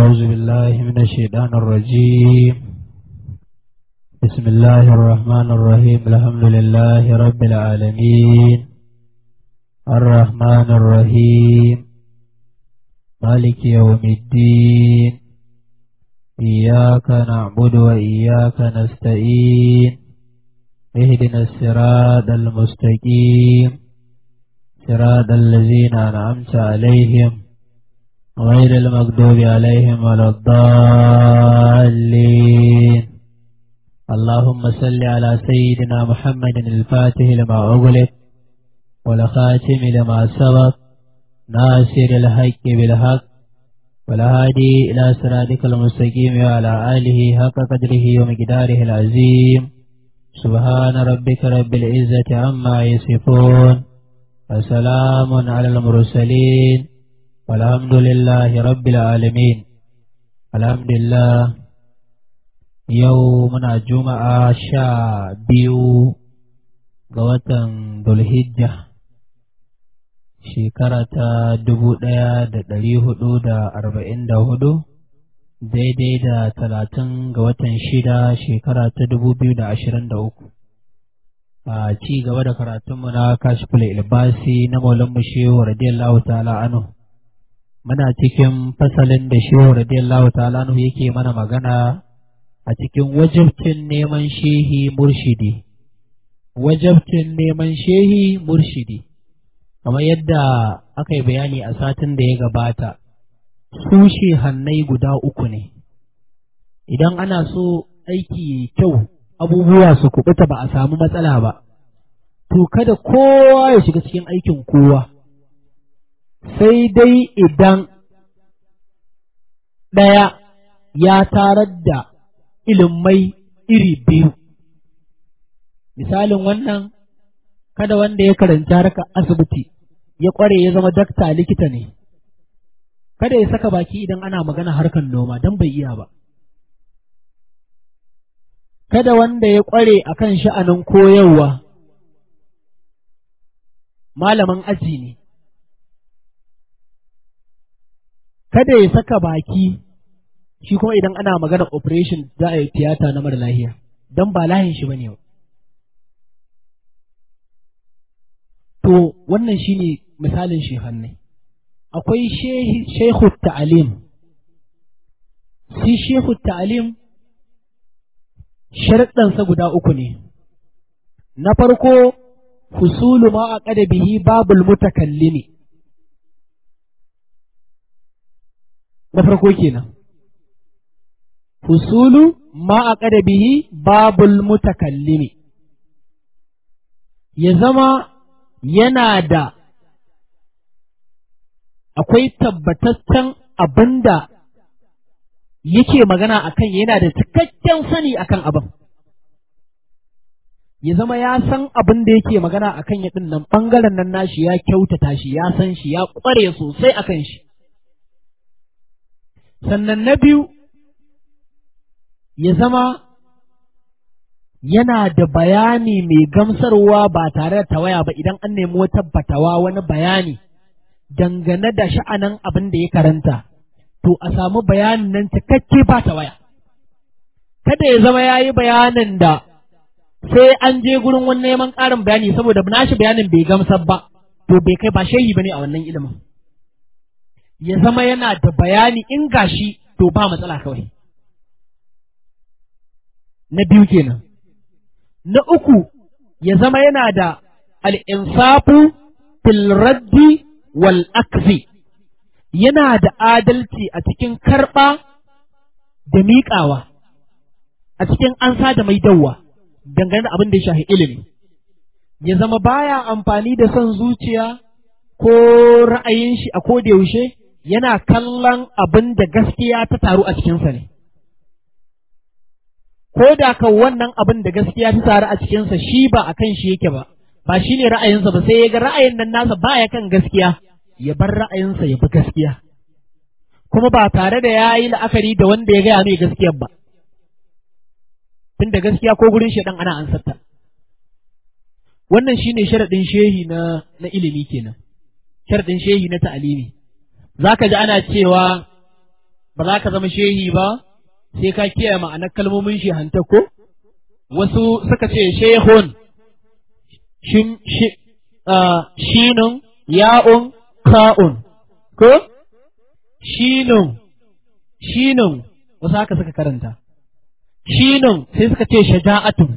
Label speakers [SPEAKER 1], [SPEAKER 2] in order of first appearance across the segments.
[SPEAKER 1] أعوذ بالله من الشيطان الرجيم بسم الله الرحمن الرحيم الحمد لله رب العالمين الرحمن الرحيم مالك يوم الدين إياك نعبد وإياك نستعين اهدنا الصراط المستقيم صراط الذين أنعمت عليهم غير المغضوب عليهم ولا الضالين اللهم صل على سيدنا محمد الفاتح لما أغلق والخاتم لما سبق ناصر الحق بالحق والهادي إلى صراطك المستقيم وعلى آله حق قدره ومقداره العظيم سبحان ربك رب العزة عما يصفون وسلام على المرسلين والحمد لله رب العالمين الحمد لله يومنا جمعة شا بيو غواتن ذو الحجة shekara ta dubu ɗaya da ɗari hudu da arba'in da hudu daidai da talatin ga watan shida shekara ta dubu biyu da ashirin da uku a ci gaba da karatunmu na kashiful ilbasi na maulan shehu radiyallahu ta'ala anhu muna cikin fasalin da shehu radiyallahu ta'ala anhu yake mana magana a cikin wajabcin neman shehi murshidi wajabcin neman shehi murshidi kamar yadda aka yi bayani a satin da ya gabata su hannai guda uku ne idan ana so aiki kyau abubuwa su kubuta ba a samu matsala ba to kada kowa ya shiga cikin aikin kowa sai dai idan ɗaya ya tarar da ilimai iri biyu misalin wannan kada wanda ya karanci harkar asibiti ya ƙware ya zama dakta likita ne kada ya saka baki idan ana magana harkar noma don bai iya ba kada wanda ya ƙware a kan sha'anin koyarwa malamin aji ne kada ya saka baki shi kuma idan ana magana operation za a yi tiyata na mara lahiya don ba lahin shi ba ne to wannan shine misalin shehannai akwai shehu ta'alim shi shehu ta'alim sharɗansa guda uku ne na farko husulu ma a bihi babul mutakallimi na farko kenan husulu ma a bihi babul mutakallimi ya zama yana da akwai tabbataccen abin da yake magana a kan yana da cikakken sani a kan abin. Ya zama ya san abin da yake magana a kan yaɗin nan ɓangaren nan nashi ya kyautata shi, ya san shi, ya ƙware sosai a kan shi. Sannan na biyu, ya zama yana da bayani mai gamsarwa ba tare da tawaya ba idan an nemi wata batawa wani bayani dangane da sha'anin abin da ya karanta, to a samu bayanin nan cikakke ba tawaya. Kada ya zama ya yi bayanin da sai an je gurin wani neman ƙarin bayani saboda nashi bayanin bai gamsar ba, to bai kai ba shehi ba ne a wannan ilimin. Ya zama yana da bayani in gashi to ba matsala kawai. Na biyu kenan. Na uku ya zama yana da al'insafu fil raddi wal akzi yana da adalci a cikin karɓa da miƙawa, a cikin ansa da mai dawwa dangane da abin da ya shahi ilimi. Ya zama baya amfani da son zuciya ko ra'ayin shi a koda yaushe yana kallon abin da gaskiya ta taru a cikinsa ne. ko da kan wannan abin da gaskiya ta taru a cikinsa shi ba a kan shi yake ba, ba shi ne ra'ayinsa ba sai ya ga ra'ayin nan nasa baya kan gaskiya, ya bar ra'ayinsa ya bi gaskiya. Kuma ba tare da ya yi la'akari da wanda ya gaya mai gaskiyar ba, tun da gaskiya ko gurin shaɗan ana ansarta. Wannan shi ne sharaɗin shehi na, na ilimi kenan, sharaɗin shehi na ta'alimi. Za ka ji ana cewa ba za ka zama shehi ba sai ka kiyaye ma'anar kalmomin shehanta ko wasu suka ce shehun shin shi shinun ya'un ka'un ko shinun shinun wasu haka suka karanta shinun sai suka ce shaja'atun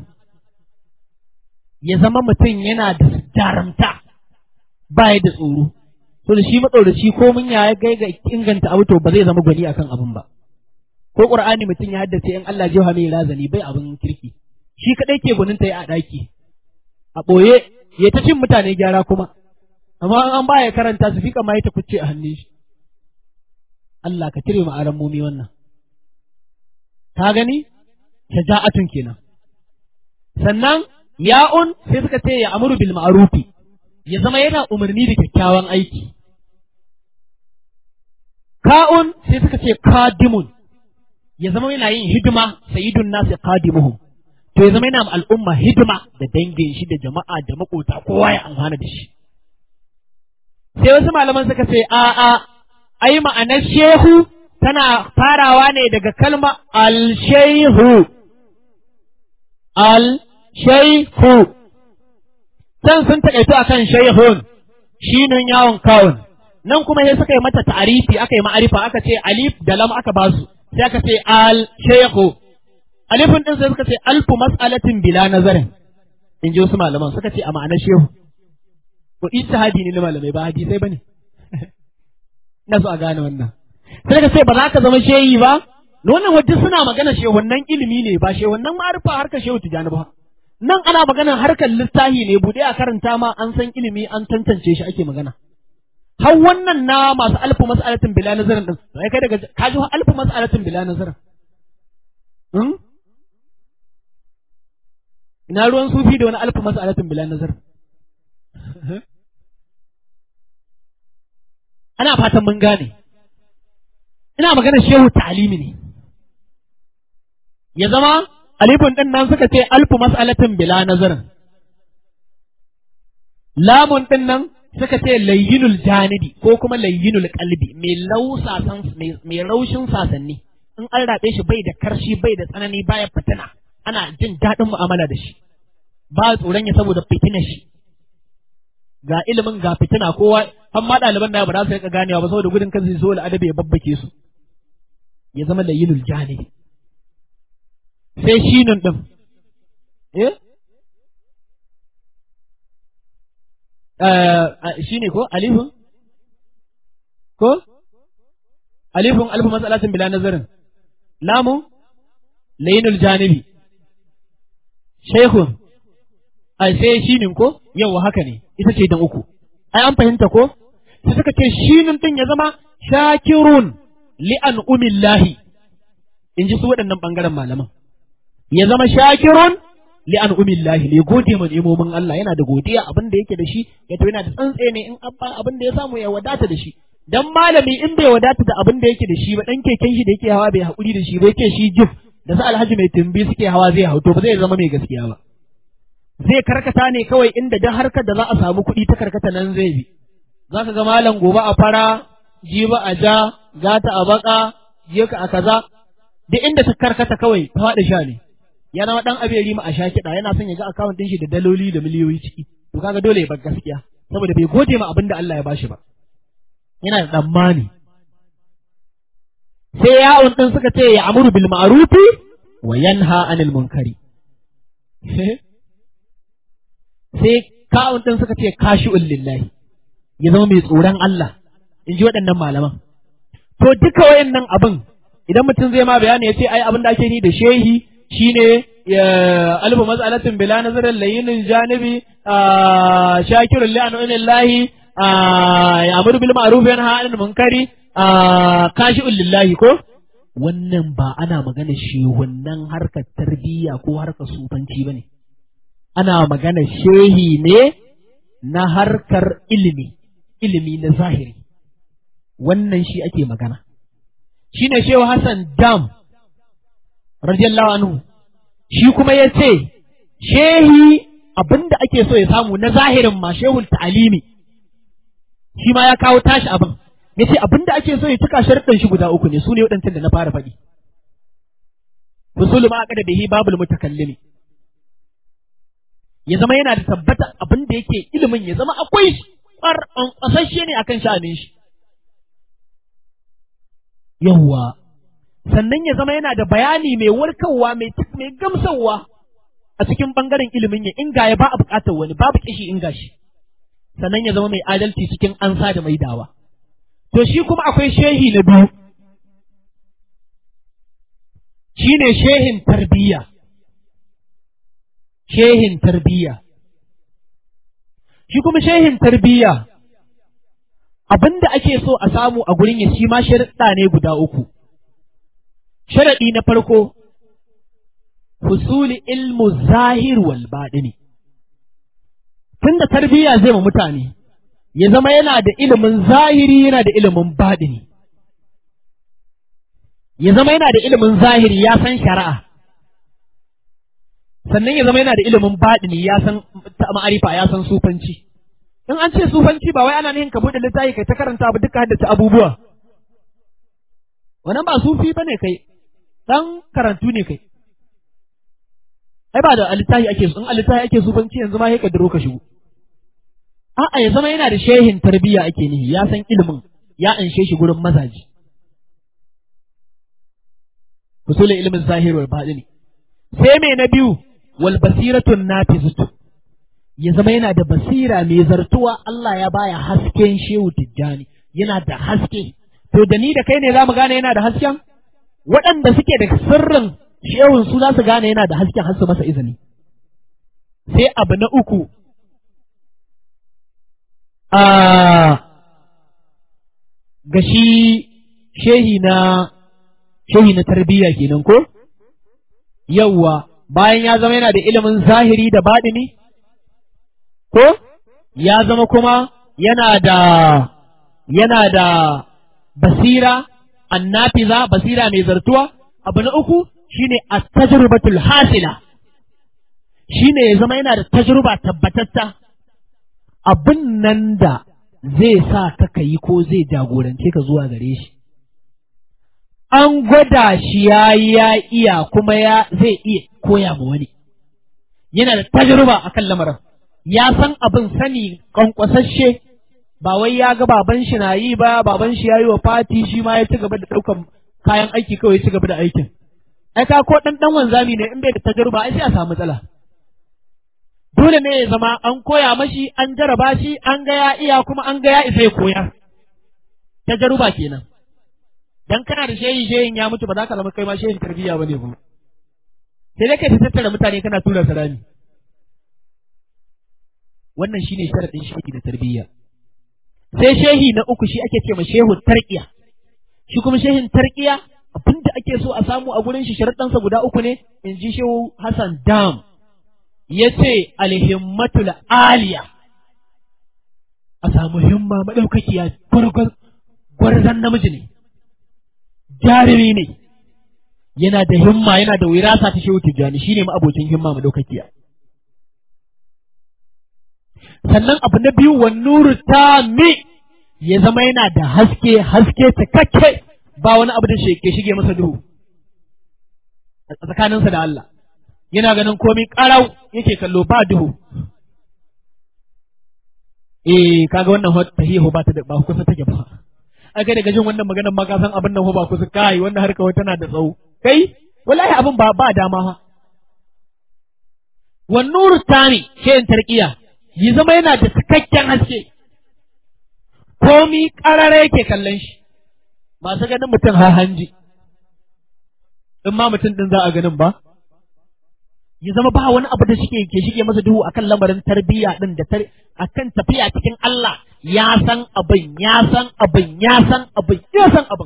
[SPEAKER 1] ya zama mutum yana da jarumta ba da tsoro to da shi matsoraci ko mun ya gai ga inganta abu to ba zai zama gwani akan abin ba ko qur'ani mutum ya haddace in Allah jiha mai razani bai abin kirki shi kadai ke gwanin ta yi a daki a boye ya ta cin mutane gyara kuma amma an baya karanta su fika ma ya ta kucce a hannun shi Allah ka cire mu aran mumi wannan ka gani shaja'atun kenan sannan ya'un sai suka ce ya amuru bil ma'rufi ya zama yana umarni da kyakkyawan aiki ka'un sai suka ce kadimun ya zama yana yin hidima sayyidun nasi qadimuhum to ya zama yana al'umma hidima da dangin shi da jama'a da makota kowa ya amfana da shi sai wasu malaman suka ce a a ai ma'anar shehu tana farawa ne daga kalma al-shehu al-shehu can sun taƙaito akan shehun shinin yawon kawun nan kuma sai suka yi mata ta'arifi aka yi ma'arifa aka ce alif da lam aka basu sai aka ce al shehu alifin din sai suka ce alfu mas'alatin bila nazarin in ji wasu malaman suka ce a ma'anar shehu ko ijtihadi ne na malamai ba hadisai bane ina so a gane wannan sai ka ce ba za ka zama shehi ba wannan wajen suna magana shehunnan ilimi ne ba shehunnan ma'arifa harkar shehu tijani ba nan ana maganar harkar littahi ne bude a karanta ma an san ilimi an tantance shi ake magana har wannan na masu alfu mas'alatin bila nazarin din sai kai daga ka ji alfu mas'alatin bila nazarin hmm? ina ruwan sufi da wani alfu mas'alatin bila nazar ana fatan mun gane ina magana shehu ta'alimi ne ya zama alifin din nan suka ce alfu mas'alatin bila nazarin lamun din nan suka ce layyinul janidi ko kuma layyinul qalbi mai lausasan mai raushin sasanni in an rabe shi bai da karshi bai da tsanani baya fitina ana jin daɗin mu'amala da shi ba tsoron ya saboda fitina shi ga ilimin ga fitina kowa har ma ɗaliban da ba za su rika ganewa ba saboda gudun kansu so adabi ya babbake su ya zama layyinul janidi sai shinun ɗin eh shi ne ko alifun ko alifun alfu masalatin bila nazarin lamu layinul janibi shaikhun a sai shinin ko yau haka ne ita ce dan uku ai an fahimta ko sai suka ce shinin din ya zama shakirun li an umillahi in ji su waɗannan ɓangaren malaman ya zama shakirun li an umillahi ne gode ma nemomin Allah yana da godiya abin da yake da shi ya to yana da tsantse ne in abba abin da ya samu ya wadata da shi dan malami in bai wadata da abin da yake da shi ba dan keken shi da yake hawa bai hakuri da shi ba yake shi jif da sa alhaji mai tumbi suke hawa zai hau to ba zai zama mai gaskiya ba zai karkata ne kawai inda dan harkar da za a samu kuɗi ta karkata nan zai bi za ka ga malam gobe a fara jiba a ja gata a baka jeka a kaza duk inda ta karkata kawai ta faɗi sha ne ya zama dan aberi ma a sha kiɗa yana son ya ga akawun ɗin shi da daloli da miliyoyi ciki to kaga dole ya bar gaskiya saboda bai gode ma abin da Allah ya bashi ba yana da tsammani sai ya'un ɗin suka ce ya amuru bil ma'rufi wa yanha anil munkari sai ka'un ɗin suka ce kashi'un lillahi ya zama mai tsoron Allah in ji waɗannan malaman to duka wayannan abin idan mutum zai ma bayani ya ce ai abin da ake ni da shehi shine alfu mas'alatin bila nazarin layinin janibi shakirun li an'amillahi ya'muru bil ma'ruf wa yanha 'anil munkari kashi'un lillahi ko wannan ba ana magana shehunnan harkar tarbiyya ko harkar sufanci bane ana magana shehi ne na harkar ilimi ilimi na zahiri wannan shi ake magana shine shehu Hassan Dam radiyallahu anhu shi kuma ya ce shehi abinda ake so ya samu na zahirin ma shehul ta'alimi shi ma ya kawo tashi abin ya ce abin da ake so ya cika sharuɗan shi guda uku ne su ne waɗancan da na fara faɗi usulu ma aka da bihi babul mutakallimi ya zama yana da tabbata abin da yake ilimin ya zama akwai shi ƙasashe ne akan sha'anin shi yawwa sannan ya zama yana da bayani mai warkarwa mai mai gamsarwa a cikin bangaren ilimin ya inga ya ba a buƙatar wani babu kishi inga shi sannan ya zama mai adalci cikin ansa da maidawa to shi kuma akwai shehi na biyu shine shehin tarbiyya shehin tarbiyya shi kuma shehin tarbiyya abinda ake so a samu a gurin ya shi ma sharaɗa ne guda uku sharaɗi na farko husuli ilmu zahir wal baɗini tunda tarbiyya zai ma mutane ya zama yana da ilimin zahiri yana da ilimin baɗini ya zama yana da ilimin zahiri ya san shari'a sannan ya zama yana da ilimin baɗini ya san ma'arifa ya san sufanci in an ce sufanci ba wai ana nihin ka buɗe littafi kai ta karanta abu duka haddace abubuwa wannan ba sufi ba ne kai dan karantu ne kai ai ba da littafi ake in a littafi ake sufanci yanzu ma sai ka diro ka shigo a'a ya zama yana da shehin tarbiyya ake nihi ya san ilimin ya anshe shi gurin mazaji usulul ilmin zahir wal batini sai me na biyu wal basiratun nafizatu ya zama yana da basira mai zartuwa Allah ya baya hasken shehu tijjani yana da haske to da ni da kai ne za mu gane yana da hasken waɗanda suke da sirrin shehun su za su gane yana da hasken har su masa izini sai abu na uku a ga shi shehi na shehi na tarbiyya kenan ko yawwa bayan ya zama yana da ilimin zahiri da baɗini ko ya zama kuma yana da yana da basira annafiza basira mai zartuwa abu na uku shine at-tajrubatul hasila shine ya zama yana da tajruba tabbatatta abin nan da zai sa ka kayi ko zai jagorance ka zuwa gare shi an gwada shi ya ya iya kuma ya zai iya koya ma wani yana da tajruba akan lamarin ya san abin sani kwankwasashe ba wai ya ga baban shi na yi ba baban shi ya yi wa fati shi ma ya ci gaba da ɗaukan kayan aiki kawai ya ci gaba da aikin ai ka ko ɗan ɗan wanzami ne in bai da tajruba ai sai a samu matsala dole ne ya zama an koya mashi an jaraba shi an ga ya iya kuma an ga ya isa ya koya tajruba kenan dan kana da shehi shehin ya mutu ba za ka zama kai ma shehin tarbiyya bane ba sai dai kai ta tattara mutane kana tura su rami wannan shine sharadin shehi da tarbiyya sai shehi na uku shi ake ce ma shehu tarqiya shi kuma shehin tarqiya abinda ake so a samu a gurin shi sharadansa guda uku ne in ji shehu Hassan Dam yace alhimmatul aliya a samu himma madaukakiya gwarzan namiji ne jarumi ne yana da himma yana da wirasa ta shehu tijjani shine ma abocin himma madaukakiya sannan abu na biyu wa nuru mi ya zama yana da haske haske cikakke ba wani abu da ke shige masa duhu a tsakaninsa da Allah yana ganin komai karau yake kallo ba duhu eh kaga wannan tahihu ba ta da ba kusa take ba ai kai daga jin wannan maganar ma ka san abin nan ba kusa kai wannan harka wata tana da tsawo kai wallahi abin ba ba dama ha wan nuru tani shayin tarqiya yi zama yana da cikakken haske komi karare yake kallon shi masu ganin mutum ha hanji in ma mutum din za a ganin ba ya zama ba wani abu da shike ke shige masa duhu akan lamarin tarbiyya din da akan tafiya cikin Allah ya san abin ya san abin ya san abin ya san abin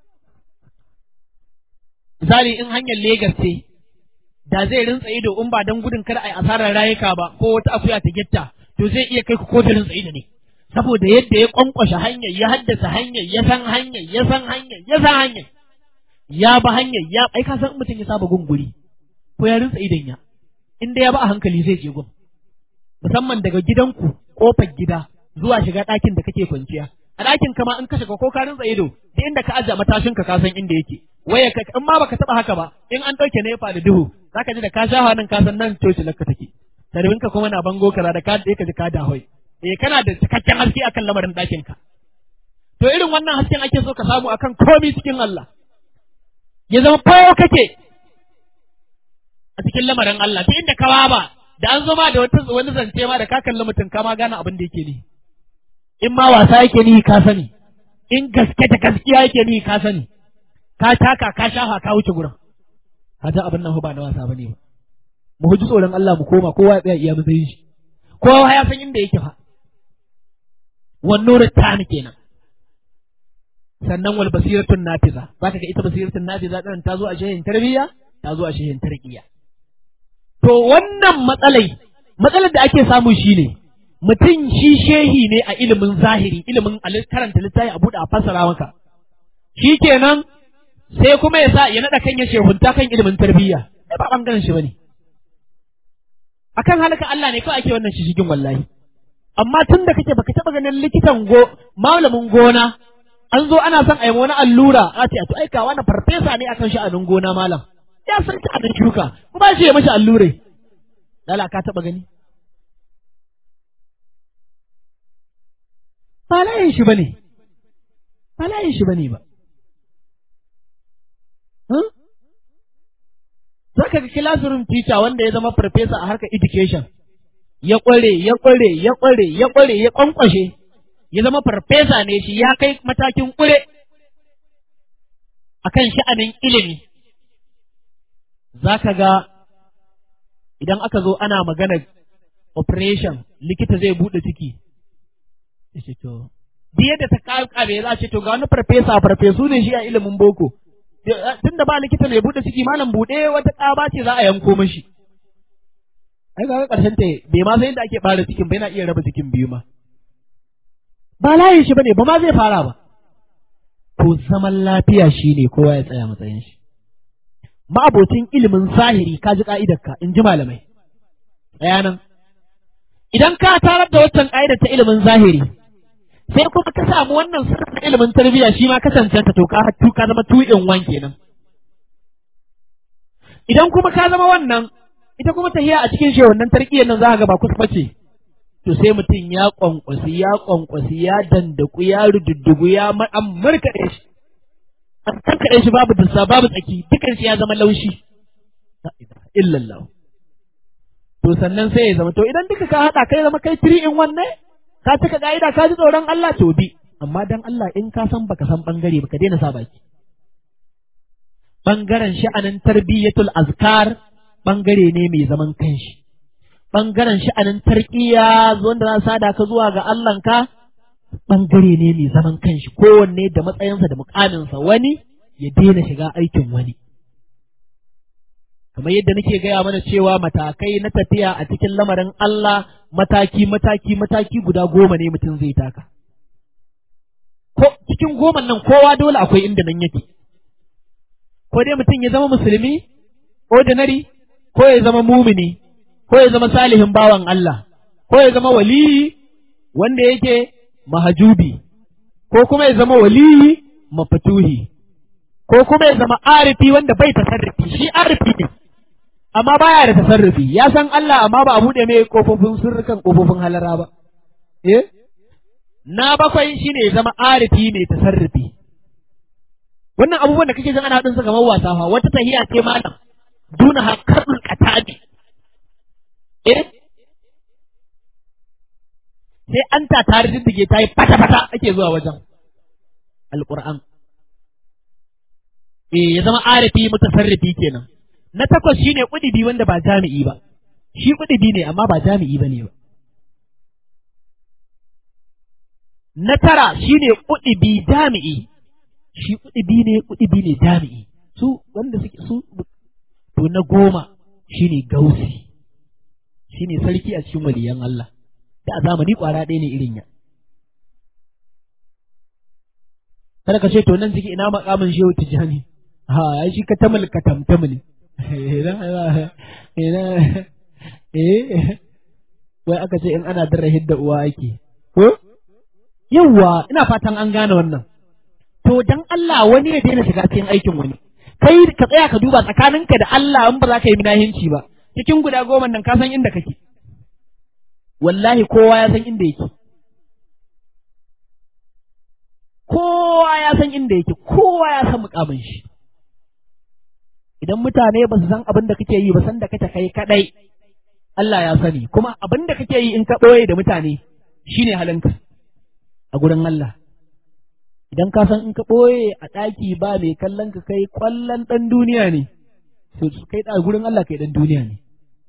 [SPEAKER 1] misali in hanyar Legas ce da zai rintsa ido in ba dan gudun kada ai asarar rayuka ba ko wata akuya ta gitta to zai iya kai ku ko da rintsa ido ne saboda yadda ya kwankwashe hanyar ya haddasa hanyar ya san hanyar ya san hanyar ya san hanyar ya ba hanyar ya ai ka san mutum ya saba gunguri ko ya rinsa idon ya inda ya ba a hankali zai je gun musamman daga gidanku kofar gida zuwa shiga ɗakin da kake kwanciya a ɗakin kama in ka shiga ko ka rinsa ido duk inda ka ajiye matashin ka san inda yake waya ka in ma baka taba haka ba in an ɗauke nefa da duhu zaka ji da ka sha nan ka san nan coci lakka take tarbin ka kuma na bango kaza da ka ka ji ka dahoi eh kana da cikakken haske akan lamarin ɗakin ka to irin wannan hasken ake so ka samu akan komai cikin Allah ya zama fayo kake a cikin lamarin Allah duk inda ka ba da an zo ma da wata wani zance ma da ka kalli mutum ka ma gane abin da yake ni in ma wasa yake ni ka sani in gaske da gaskiya yake ni ka sani ka taka ka shafa ka wuce gurin hata abin nan ba na wasa bane ba mu huji tsoron Allah mu koma kowa ya tsaya iya matsayin shi kowa ya san inda yake fa wan nuru tani kenan sannan wal basiratun nafiza zaka ga ita basiratun nafiza din ta zo a shehin tarbiyya ta zo a shehin tarqiya to wannan matsalai matsalar da ake samu shine mutum shi shehi ne a ilimin zahiri ilimin karanta littafi a buɗe a fassara maka shikenan sai kuma ya sa ya naɗa kan ya shehunta kan ilimin tarbiyya ai ba bangaren shi bane akan halaka Allah ne kawai ake wannan shishigin wallahi amma tun da kake baka taɓa ganin likitan go malamin gona an zo ana son a yi wani allura a ce a to aika wani farfesa ne akan sha'anin gona malam ya san sha'anin shuka kuma shi ya mashi allurai lala ka taɓa gani ba layin shi bane ba layin shi bane ba za ka ga classroom teacher wanda ya zama farfesa a harkar education ya ƙware ya ƙware ya ƙware ya ƙware ya ƙwanƙwashe ya zama farfesa ne shi ya kai matakin ƙure a kan sha'anin ilimi za ka ga idan aka zo ana magana operation likita zai buɗe ciki to biye da ta ƙaƙabe za a ce to ga wani farfesa farfesu ne shi a ilimin boko tun da ba likita mai buɗe ciki malam buɗe wata ƙaba ce za a yanko mashi ai ga ƙarshen ta bai ma sai inda ake ɓara cikin bai na iya raba cikin biyu ma ba layin shi bane ba ma zai fara ba to zaman lafiya shine kowa ya tsaya matsayin shi ma'abocin ilimin zahiri ka ji ka'idarka in ji malamai tsaya nan idan ka tarar da waccan ka'idar ta ilimin zahiri sai kuma ka samu wannan sirrin ilimin tarbiyya shi ma ka cancanta to ka ka zama two in one kenan idan kuma ka zama wannan ita kuma tahiya a cikin shi wannan tarkiyyar nan za ka ga ba kusa ce to sai mutum ya kwankwasi ya kwankwasi ya dandaku ya rududdugu ya an markaɗe shi an karkaɗe shi babu dussa babu tsaki dukan shi ya zama laushi illallah to sannan sai ya zama to idan duka ka haɗa kai zama kai tiri in wannan ka cika ka'ida ka ji tsoron Allah to bi amma dan Allah in ka san baka san bangare baka daina sa baki bangaren sha'anin tarbiyyatul azkar bangare ne mai zaman kanshi bangaren sha'anin tarkiya wanda za sada ka zuwa ga Allahnka bangare ne mai zaman kanshi kowanne da matsayinsa da mukaminsa wani ya daina shiga aikin wani kamar yadda nake gaya mana cewa matakai na tafiya a cikin lamarin Allah mataki mataki mataki guda goma ne mutum zai taka ko cikin goma nan kowa dole akwai inda nan yake ko dai mutum ya zama musulmi ordinary ko ya zama mumini ko ya zama salihin bawan Allah ko ya zama waliyi wanda yake mahajubi ko kuma ya zama waliyi mafatuhi ko kuma ya zama arifi wanda bai tasarrufi shi arifi ne amma baya da tasarrufi ya san Allah amma ba a buɗe mai kofofin sirrukan kofofin halara ba eh na bakwai shine ya zama arifi mai tasarrufi wannan abubuwan da kake jin ana hadin su kamar wasa fa wata tahiya ce malam duna hakarul qatabi eh sai an ta tare diddige ta yi fata fata ake zuwa wajen alquran eh ya zama arifi mutasarrifi kenan na takwas shine kudibi wanda ba jami'i ba shi kudibi ne amma ba jami'i bane ba na tara shine kudibi jami'i shi kudibi ne kudibi ne jami'i su wanda suke su to na goma shine gausi shine sarki a cikin waliyan Allah da a zamani kwara ɗaya ne irin ya kada ka ce to nan ciki ina makamin shehu tijani ha ai shi ka tamal ka tamtamul eh wai aka ce in ana dara hidda uwa ake ko
[SPEAKER 2] yawwa ina fatan an gane wannan to dan Allah wani ya daina shiga cikin aikin wani kai ka tsaya ka duba tsakaninka da Allah in ba za ka yi minahinci ba cikin guda goma nan ka san inda kake wallahi kowa ya san inda yake kowa ya san inda yake kowa ya san mukamin shi idan mutane ba su san abin da kake yi ba san da kake kai kadai Allah ya sani kuma abin da kake yi in ka ɓoye da mutane shine halinka a gurin Allah idan ka san in ka ɓoye a ɗaki ba mai kallon ka kai ƙwallon ɗan duniya ne to kai da gurin Allah kai ɗan duniya ne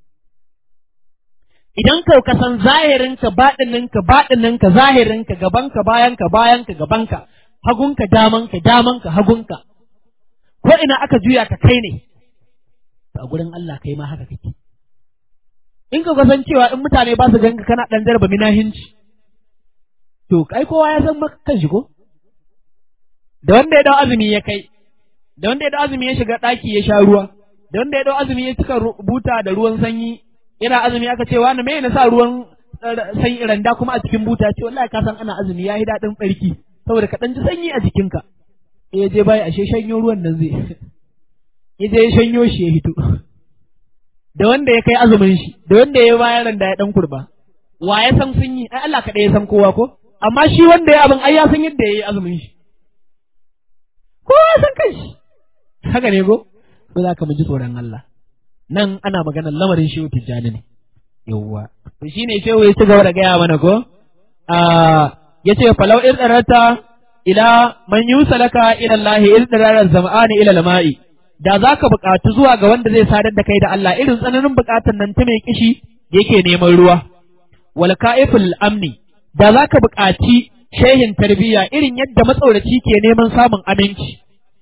[SPEAKER 2] idan ka ka san zahirinka baɗininka baɗininka zahirinka gabanka bayanka bayanka gabanka hagunka damanka damanka hagunka ko ina aka juya ka kai ne a gurin Allah kai ma haka kake in ka san cewa in mutane ba su ganka kana ɗan jarba minahinci to kai kowa ya san maka kan shi ko da wanda ya dau azumi ya kai da wanda ya dau azumi ya shiga ɗaki ya sha ruwa da wanda ya dau azumi ya cika buta da ruwan sanyi yana azumi aka ce wani me na sa ruwan sanyi randa kuma a cikin buta ce wallahi ka san ana azumi yayi daɗin tsarki saboda ka ɗan ji sanyi a jikinka ya je bai ashe shanyo ruwan nan zai ya je ya shanyo shi ya hito da wanda ya kai azumin shi da wanda ya bayar randa ya ɗan kurba wa ya san sun yi ai Allah kaɗai ya san kowa ko amma shi wanda ya abin ai ya san yadda ya yi azumin shi kowa ya san kanshi haka ne ko ko za ka mu ji tsoron Allah nan ana maganar lamarin shehu tijjani ne yawwa to shine shehu ya ci gaba da gaya mana ko a yace falau irdarata ila man yusalaka ila Allah irdarar zam'ani ila lama'i da zaka buƙatu zuwa ga wanda zai sadar da kai da Allah irin tsananin buƙatar nan ta mai kishi yake neman ruwa wal ka'iful amni da zaka buƙaci shehin tarbiyya irin yadda matsauraci ke neman samun aminci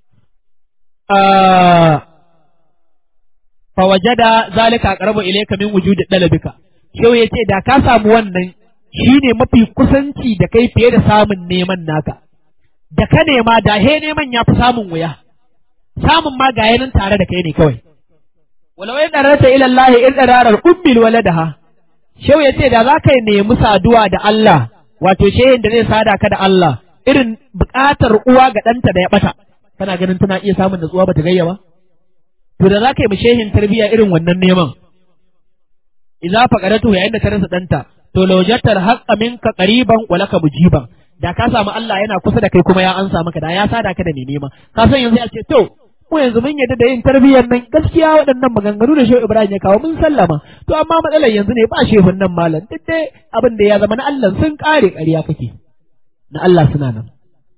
[SPEAKER 2] fawajada zalika aqrabu ilayka min wujudi dalabika shehu yace da ka samu wannan shine mafi kusanci da kai fiye da samun neman naka da ka nema da he neman ya fi samun wuya samun ma ga yanin tare da kai ne kawai walau ya darata ila Allah in dararar ummil waladaha shehu yace da za ka nemi saduwa da Allah wato shehin da zai sada ka da Allah irin buƙatar uwa ga ɗanta da ya ɓata kana ganin tana iya samun natsuwa bata gayya ba to da za ka yi mashehin tarbiyya irin wannan neman idza faqaratu yayin da ta rasa ɗanta to lawjatal haqqa minka qariban wa laka mujiban da ka samu Allah yana kusa da kai kuma ya ansa maka da ya sada ka da mai nema ka san yanzu a ce to mu yanzu mun yadda da yin tarbiyyar nan gaskiya waɗannan maganganu da Shehu Ibrahim ya kawo mun sallama to amma matsalar yanzu ne ba shehun nan malam duk dai abin da ya zama na Allah sun kare ƙarya kake na Allah suna nan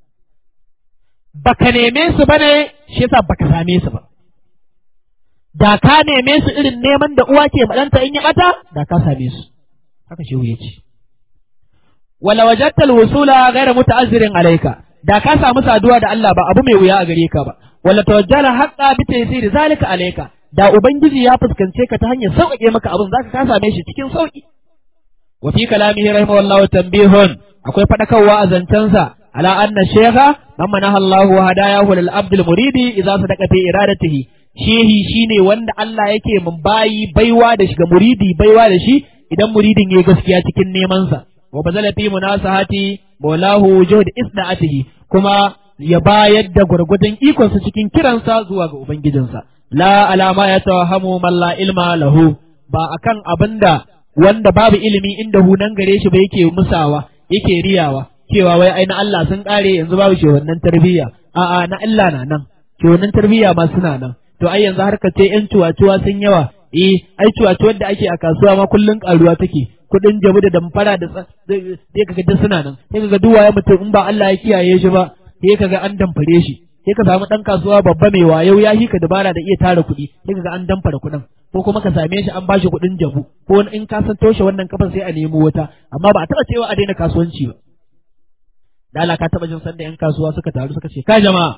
[SPEAKER 2] baka neme su bane shi yasa baka same su ba da ka neme su irin neman da uwa ke maɗanta in ya ɓata da ka same su haka shehu ya ce wala wajatta alwusula ghayra muta'azzirin alayka da ka samu saduwa da Allah ba abu mai wuya a gare ka ba wala tawajjala haqqa bi taysir zalika alayka da ubangiji ya fuskance ka ta hanyar sauƙaƙe maka abin zaka ka same shi cikin sauƙi wa fi kalamihi rahimahullahu tanbihun akwai fadakarwa a zancensa ala anna shaykha man manaha Allahu hadayahu lil abdul muridi idza sadaqa fi iradatihi shehi shine wanda Allah yake mun bayi baiwa da shiga muridi baiwa da shi idan muridin yayi gaskiya cikin neman sa wa bazala fi munasahati maulahu juhd isda'atihi kuma ya bayar da gwargwadon ikonsa cikin kiransa zuwa ga ubangijinsa la alama ya tawahamu man la ilma lahu ba akan abinda wanda babu ilimi inda hunan gare shi ba yake musawa yake riyawa cewa wai ai na Allah sun kare yanzu babu shi wannan tarbiyya a'a na Allah na nan ke wannan tarbiyya ma suna nan to ai yanzu harka ce yan cuwa-cuwa sun yawa eh ai cuwa-cuwar da ake a kasuwa ma kullun karuwa take kudin jabu da damfara da sai kaga duk suna nan sai kaga duk waye mutum in ba Allah ya kiyaye shi ba sai kaga an damfare shi sai ka samu dan kasuwa babba mai wayo ya hika dabara da iya tara kuɗi sai kaga an damfara kuɗin ko kuma ka same shi an bashi kuɗin jabu ko in ka san toshe wannan kafan sai a nemo wata amma ba a taɓa cewa a daina kasuwanci ba da Allah ka taɓa jin sanda yan kasuwa suka taru suka ce ka jama'a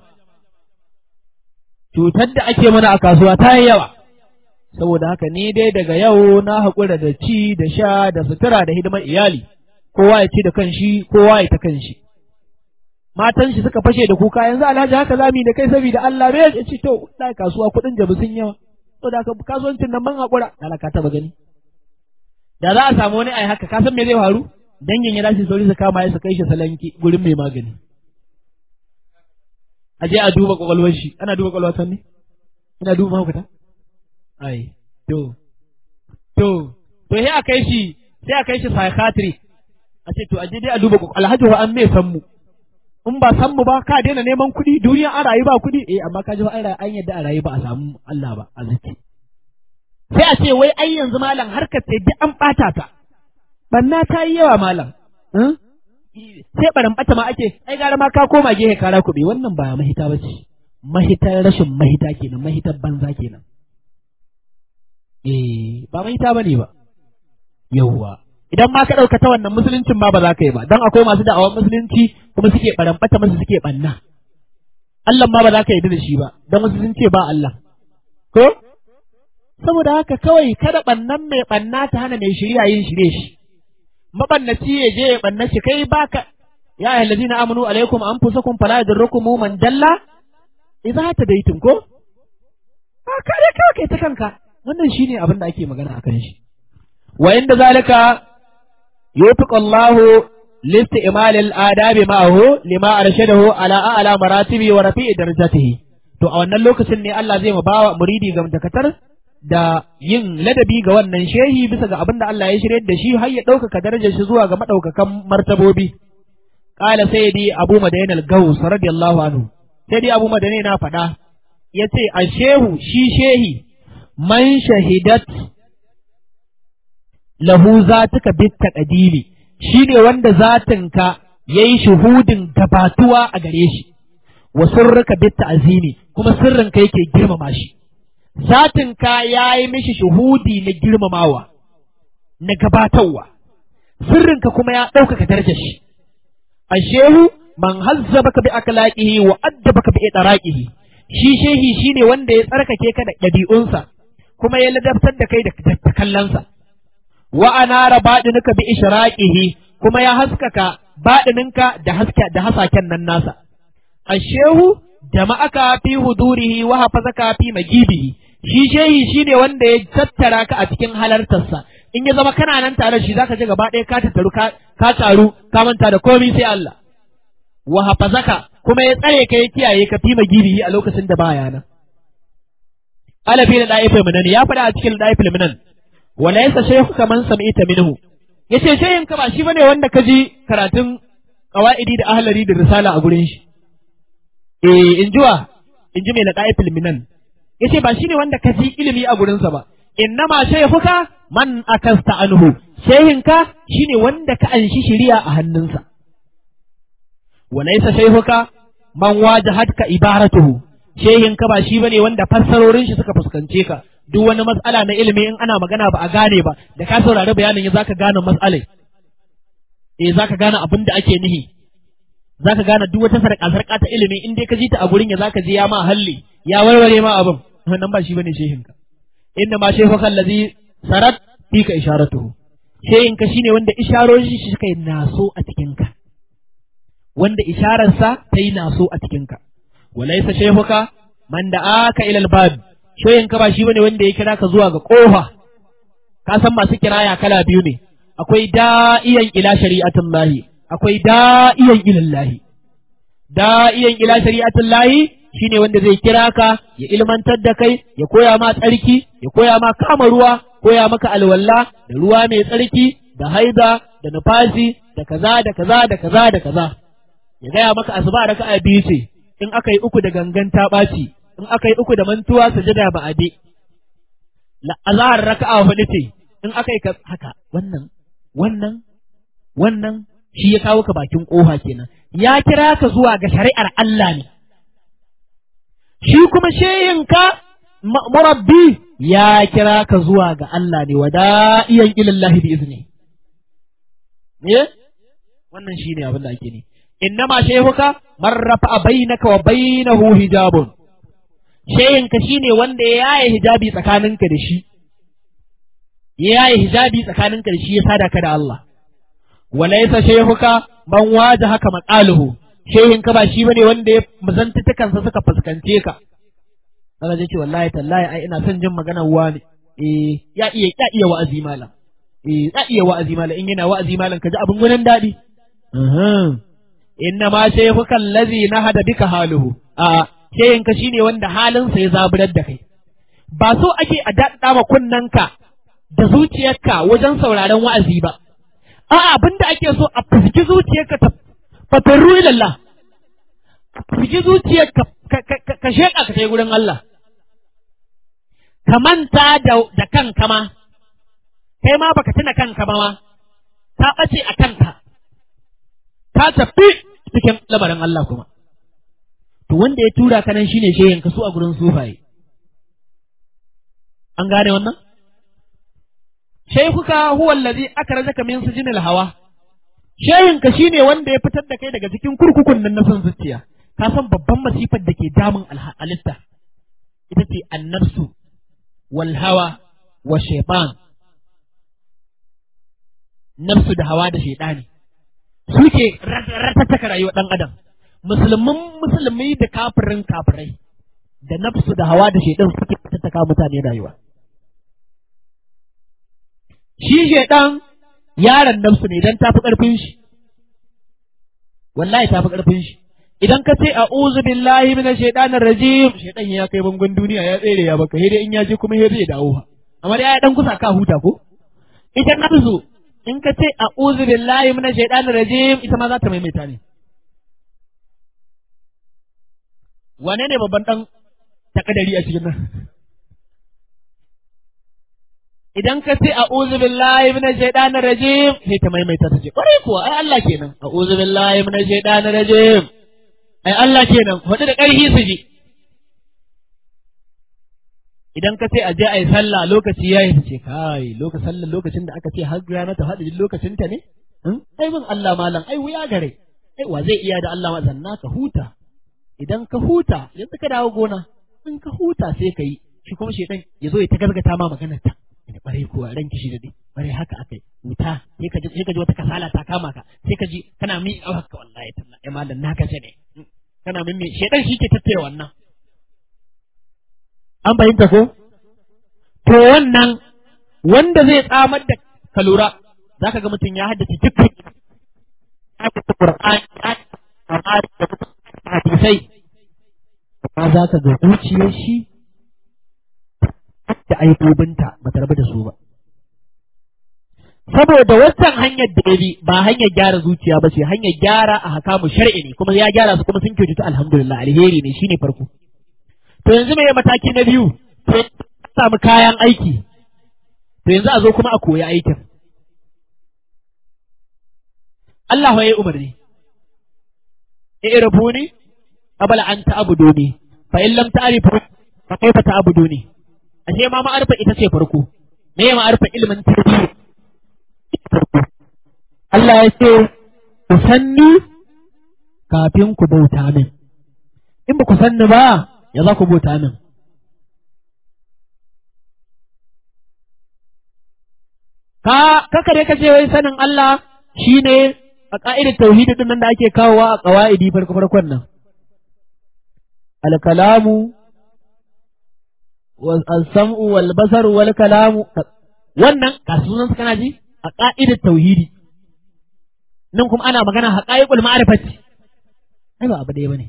[SPEAKER 2] cutar da ake mana a kasuwa ta yi yawa saboda haka ni dai daga yau na haƙura da ci da sha da sutura da hidimar iyali kowa ya ci da kanshi kowa ya ta kanshi matan shi suka fashe da kuka yanzu alhaji haka zamu da kai saboda Allah bai ya ci to da kasuwa kuɗin jabu sun yawa saboda haka kasuwancin nan ban haƙura Allah ka taba gani da za a samu wani ai haka ka san me zai faru dangin ya dace sauri su kama ya su kai shi salanki gurin mai magani a je a duba kwakwalwar shi ana duba kwakwalwar ta ne ina duba mahaukata ai to to to sai a kai shi sai a kai shi psychiatry a ce to a je dai a duba alhaji wa an me san mu in ba san mu ba ka daina neman kuɗi duniya an rayu ba kuɗi eh amma ka ji an an yadda a rayu ba a samu Allah ba a zuci sai a ce wai ai yanzu malam harkar sai duk an ɓata ta banna ta yi yawa malam sai barin bata ma ake ai gara ma ka koma gehe kara kuɓe wannan ba mahita ba ce mahitar rashin mahita kenan mahitar banza kenan eh ba mahita ba ne ba yawwa idan ma ka ɗauka ta wannan musuluncin ma ba za ka yi ba don akwai masu da'awar musulunci kuma suke baran bata masu suke banna Allah ma ba za ka yi da shi ba don wasu sun ce ba Allah ko saboda haka kawai kada bannan mai banna ta hana mai shirya yin shirye shi mabannaci ya je ya banna shi kai baka ya ayyuhal ladina amanu alaikum anfusakum fala yadurrukum man dalla idza tadaytum ko a kare ka kai ta kanka wannan shine abin da ake magana akan shi wa inda zalika yufiq Allah لاستعمال الآداب معه لما أرشده على أعلى مراتبه ورفيع درجته to a wannan lokacin ne Allah zai ma bawa muridi ga dakatar da yin ladabi ga wannan shehi bisa ga abin da Allah ya shirye da shi har ya ɗaukaka darajar shi zuwa ga maɗaukakan martabobi. Ƙala sai dai Abu Madain al-Gaus radiyallahu anhu. Sai dai Abu Madain na faɗa ya ce a shehu shi shehi man shahidat lahu zatuka bit taqdimi shine wanda zatinka yayi shuhudin gabatuwa a gare shi wa sirruka bit ta'zimi kuma sirrinka yake girmama shi zatinka ya yi mishi shuhudi na girmamawa, na gabatarwa, sirrinka kuma ya ɗaukaka darajar shi. A shehu man hazzaba ka bi akalaƙihi wa addaba ka bi ɗaraƙihi, shi shehi shi ne wanda ya tsarkake ka da ɗabi'unsa, kuma ya ladabtar da kai da kallonsa. Wa anara baɗinuka bi ishraqihi kuma ya haskaka baɗininka da haske da hasaken nan nasa. A shehu jama'aka fi hudurihi wa hafazaka fi magibihi shi shehi shine wanda ya tattara ka a cikin halartarsa in ya zama kana nan tare shi zaka je gaba ɗaya ka tattaru ka ka taru ka manta da komai sai Allah wa hafazaka kuma ya tsare ka ya kiyaye ka fi magibihi a lokacin da baya nan ala fi da'ifil minan ya faɗa a cikin da'ifil minan wa laysa shaykhu kaman sami'ta minhu yace shehin ka ba shi bane wanda ka ji karatun qawaidi da ahlari da risala a gurin shi eh in jiwa in ji mai na ɗaya filminan ya ce ba shi ne wanda ka ji ilimi a gurinsa ba innama shaihuka man akasta anhu shehinka shi ne wanda ka anshi shiriya a hannunsa walaisa shaihuka man wajahatka ibaratuhu shehinka ba shi bane wanda fassarorin shi suka fuskance ka duk wani mas'ala na ilimi in ana magana ba a gane ba da ka saurari bayanin ya zaka gane mas'alai eh zaka gane abin da ake nihi zaka gane duk wata sarƙa sarƙa ta ilimi in dai ka ji ta a gurin ya zaka ji ya ma halli ya warware ma abin wannan ba shi bane shehin ka inna ma shehu kallazi sarat fi ka isharatuhu shehin ka shine wanda isharorin shi suka yi naso a cikin ka wanda ishararsa ta yi naso a cikin ka walaysa shehuka man da aka ila albab shehin ka ba shi bane wanda ya kira ka zuwa ga kofa ka san masu kiraya kala biyu ne akwai da'iyan ila shari'atullahi akwai da'iyan ilallahi da'iyan ila shari'atullahi shine wanda zai kira ka ya ilmantar da kai ya koya ma tsarki ya koya ma kama ruwa koya maka alwalla da ruwa mai tsarki da haida da nufasi da kaza da kaza da kaza da kaza ya gaya maka asuba raka'a biyu ce in aka yi uku da gangan ta ɓaci in aka yi uku da mantuwa sujada ba ade la azhar raka'a hudu ce in aka yi haka wannan wannan wannan shi ya kawo ka bakin ƙofa kenan ya kira ka zuwa ga shari'ar Allah ne shi kuma sheyinka murabbi ya kira ka zuwa ga Allah ne wada'iyan ilallahi bi izni ne wannan shine abin da ake ne innama shehuka man rafa'a bainaka wa bainahu hijabun sheyinka shine wanda ya yaye hijabi tsakaninka da shi ya yaye hijabi tsakaninka da shi ya sada ka da Allah walaysa shehuka man wajahaka maqaluhu shehin ka ba shi bane wanda ya mazantukansa suka fuskance ka kaga zai ce wallahi tallahi ai ina son jin maganar wani eh ya iya ya iya wa'azi malam eh za iya wa'azi malam in yana wa'azi malam ka ji abin gunan daɗi inna ma shaykhuka allazi nahada bika haluhu a shayinka shine wanda halinsa ya zaburar da kai ba so ake a daɗa ma kunnanka da zuciyarka wajen sauraron wa'azi ba a'a abinda ake so a fiziki zuciyarka ta fatarru ilallah fiziki zuciyarka ka sheƙa ka kai gurin Allah ka manta da kanka ma kai ma baka tuna kanka ba ma ta ɓace a kanka ka tafi cikin lamarin Allah kuma to wanda ya tura ka nan shine shehin ka su a gurin sufaye an gane wannan shaykhuka huwa allazi akrajaka min sijinil hawa shehin ka shine wanda ya fitar da kai daga cikin kurkukun nan na son zuciya ka san babban masifar da ke damun halitta ita ce annafsu wal hawa wa shaytan nafsu da hawa da shaytani suke ratataka rayuwar ɗan adam musulmin musulmi da kafirin kafirai da nafsu da hawa da shaidan suke tattaka mutane rayuwa shi shaidan yaron nafsu ne idan tafi ƙarfin shi wallahi tafi ƙarfin shi idan ka ce a'udhu billahi minash shaitanir rajim shaidan ya kai bangon duniya ya tsere ya baka sai in ya je kuma sai zai dawo amma dai ya dan kusa ka huta ko ita nafsu in ka ce a uzu billahi mina shaidanir rajim ita ma za ta maimaita ne wane ne babban dan takadari a cikin nan idan ka ce a uzu billahi mina shaidanir rajim sai ta maimaita ta ce kwarai kuwa ai Allah kenan a uzu billahi mina shaidanir rajim ai Allah kenan faɗi da ƙarfi su ji idan ka ce a je a yi sallah lokaci ya yi ce kai lokacin sallah lokacin da aka ce har rana ta faɗi lokacin ta ne ai bin Allah malam ai wuya gare ai wa zai iya da Allah ma zanna ka huta idan ka huta yanzu ka dawo gona in ka huta sai ka yi shi kuma shedan ya zo ya ta gargata ma maganar ta ina bare kuwa ran kishi da dai bare haka akai wuta sai ka ji sai ka ji wata kasala ta kama ka sai ka ji kana mi haka wallahi tallahi malam naka ce ne kana min me shedan shi ke tattare wannan an fahimta ko to wannan wanda zai tsamar da ka lura za ka ga mutum ya haddace dukkan hadisai amma za ka ga zuciyar shi da aibobinta ba ta rabu da su ba saboda wancan hanyar da ya bi ba hanyar gyara zuciya ba ce hanyar gyara a hakamu shar'i ne kuma ya gyara su kuma sun kyautata alhamdulillah alheri ne shine farko to yanzu mai mataki na biyu to samu kayan aiki to yanzu a zo kuma a koyi aikin Allah ya yi umarni i'rifuni qabla an ta'buduni fa in lam ta'rifu fa kayfa ta'buduni ashe ma ma'arfa ita ce farko me ya ma'arfa ilmin tarbiyya Allah ya ce ku sanni kafin ku bauta min in ba ku sanni ba ya za ku bauta min ka kakare ka ce wai sanin Allah shine a ka'idar tauhidi din nan da ake kawowa a qawaidi farko farkon nan al-kalamu wal-sam'u wal-basaru wal-kalamu wannan kasunan su kana ji a ka'idar tauhidi nan kuma ana magana haqaiqul ma'rifati ai ba abu da bane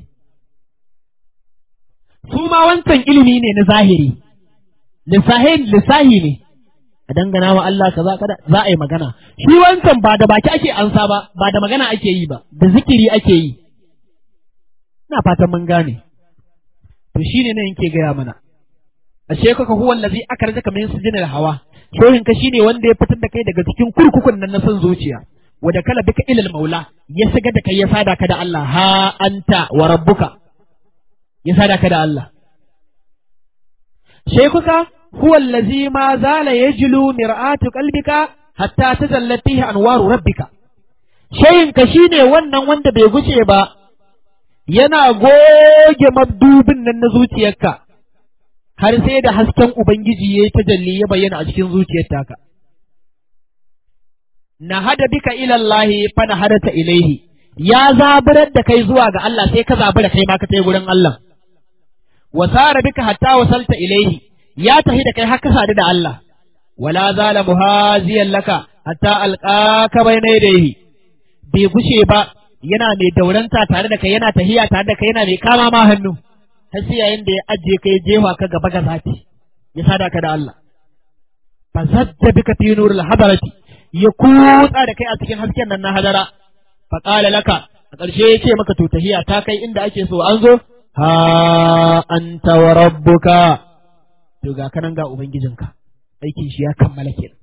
[SPEAKER 2] su ma wancan ilimi ne na zahiri lissahi lissahi ne a dangana wa Allah kaza kada za a yi magana shi wancan ba da baki ake ansa ba ba da magana ake yi ba da zikiri ake yi ina fatan mun gane to shine ne yake gaya mana ashe kaka huwa allazi akarjaka min sujinil hawa shohin ka shine wanda ya fitar da kai daga cikin kurkukun nan na son zuciya wada kala bika ilal maula ya shiga da kai ya sada ka da Allah ha anta wa rabbuka ya sada ka da Allah shaykhuka huwa allazi ma zala yajlu mir'atu qalbika hatta tazallat fihi anwaru rabbika shayin ka shine wannan wanda bai guce ba yana goge mabdubin nan na zuciyarka har sai da hasken ubangiji yayi tajalli ya bayyana a cikin zuciyar taka na hada bika ila Allah fa na hadata ilaihi ya zaburar da kai zuwa ga Allah sai ka zabura kai ma ka tai gurin Allah wa sara bika hatta wasalta ilaihi ya tahi da kai har ka sadu da Allah wala zala muhaziyan laka hatta alqaka bayna yadayhi bai gushe ba yana mai dauranta tare da kai yana tahiya tare da kai yana mai kama ma hannu har sai yayin da ya ajiye kai jefa ka gaba ga zati ya sada ka da Allah fa zadda bika fi nuril hadarati ya kutsa da kai a cikin hasken nan na hadara fa qala laka a ƙarshe ya ce maka to tahiya ta kai inda ake so an zo ha anta wa rabbuka to ga kanan ga ubangijinka aikin shi ya kammala kenan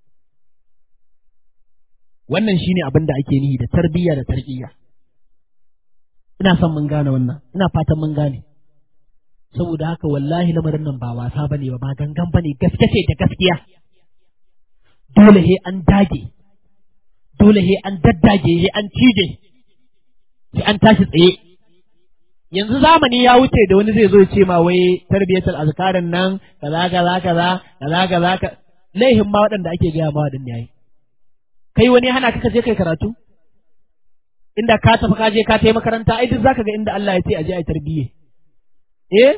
[SPEAKER 2] wannan shine abin da ake nihi da tarbiyya da tarbiyya ina son mun gane wannan ina fatan mun gane saboda haka wallahi lamarin nan ba wasa bane ba ba gangan bane gaske ce da gaskiya dole he an dage dole he an daddage he an cije sai an tashi tsaye yanzu zamani ya wuce da wani zai zo ce ma wai tarbiyatul azkarin nan kaza kaza kaza kaza kaza ka laihin ma waɗanda ake gaya ma waɗanda yayi kai wani hana ka je kai karatu inda ka tafi ka je ka tai makaranta ai duk zaka ga inda Allah ya ce a je ai tarbiyye eh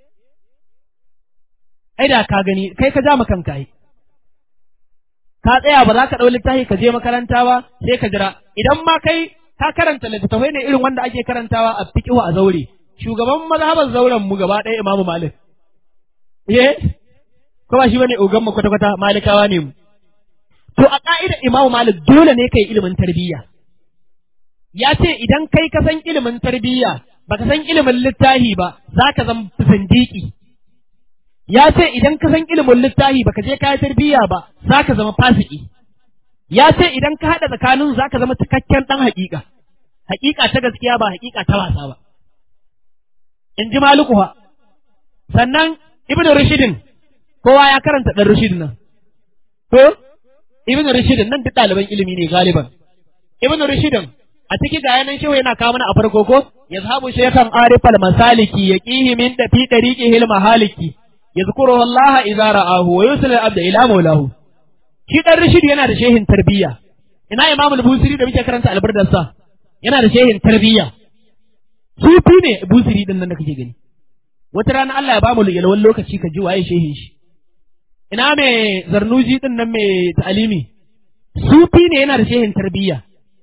[SPEAKER 2] ai da ka gani kai ka ja kanka ai ka tsaya ba za ka ɗau littafi ka je makaranta ba sai ka jira idan ma kai ka karanta littattafai ne irin wanda ake karantawa a fiqhu a zaure shugaban mazhaban zauren mu gaba ɗaya imamu malik eh ko ba shi bane ogan mu kwata kwata malikawa ne mu to a ka'idar imamu malik dole ne kai ilimin tarbiyya ya ce idan kai ka san ilimin tarbiyya baka san ilimin littafi ba za ka zama zindiki ya ce idan ka san ilimin littafi baka je kayan tarbiyya ba za ka zama fasiki ya ce idan ka haɗa tsakanin za ka zama cikakken ɗan haƙiƙa haƙiƙa ta gaskiya ba haƙiƙa ta wasa ba in ji maluku fa sannan ibn rushidin kowa ya karanta ɗan rushidin nan to ibn rushidin nan duk ɗaliban ilimi ne galiban ibn rushidin a ciki ga yanan shehu yana kawo mana a farko ko yazhabu shaykhan arifal masaliki yaqihi min da fi dariqihi al mahaliki yazkuru Allah idza ra'ahu wa yusil al abda ila maulahu shi dan rashid yana da shehin tarbiyya ina imam al-busiri da muke karanta albardar sa yana da shehin tarbiyya sufi ne busiri din nan da kake gani wata rana Allah ya ba mu yalwan lokaci ka ji waye shehin shi ina me zarnuji din nan me ta'alimi sufi ne yana da shehin tarbiyya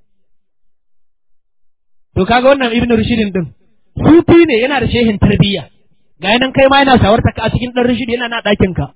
[SPEAKER 2] to kaga wannan ibnu rushidin din sufi ne yana da shehin tarbiyya ga yanan kai ma yana shawarta ka a cikin dan rushid yana na ɗakin ka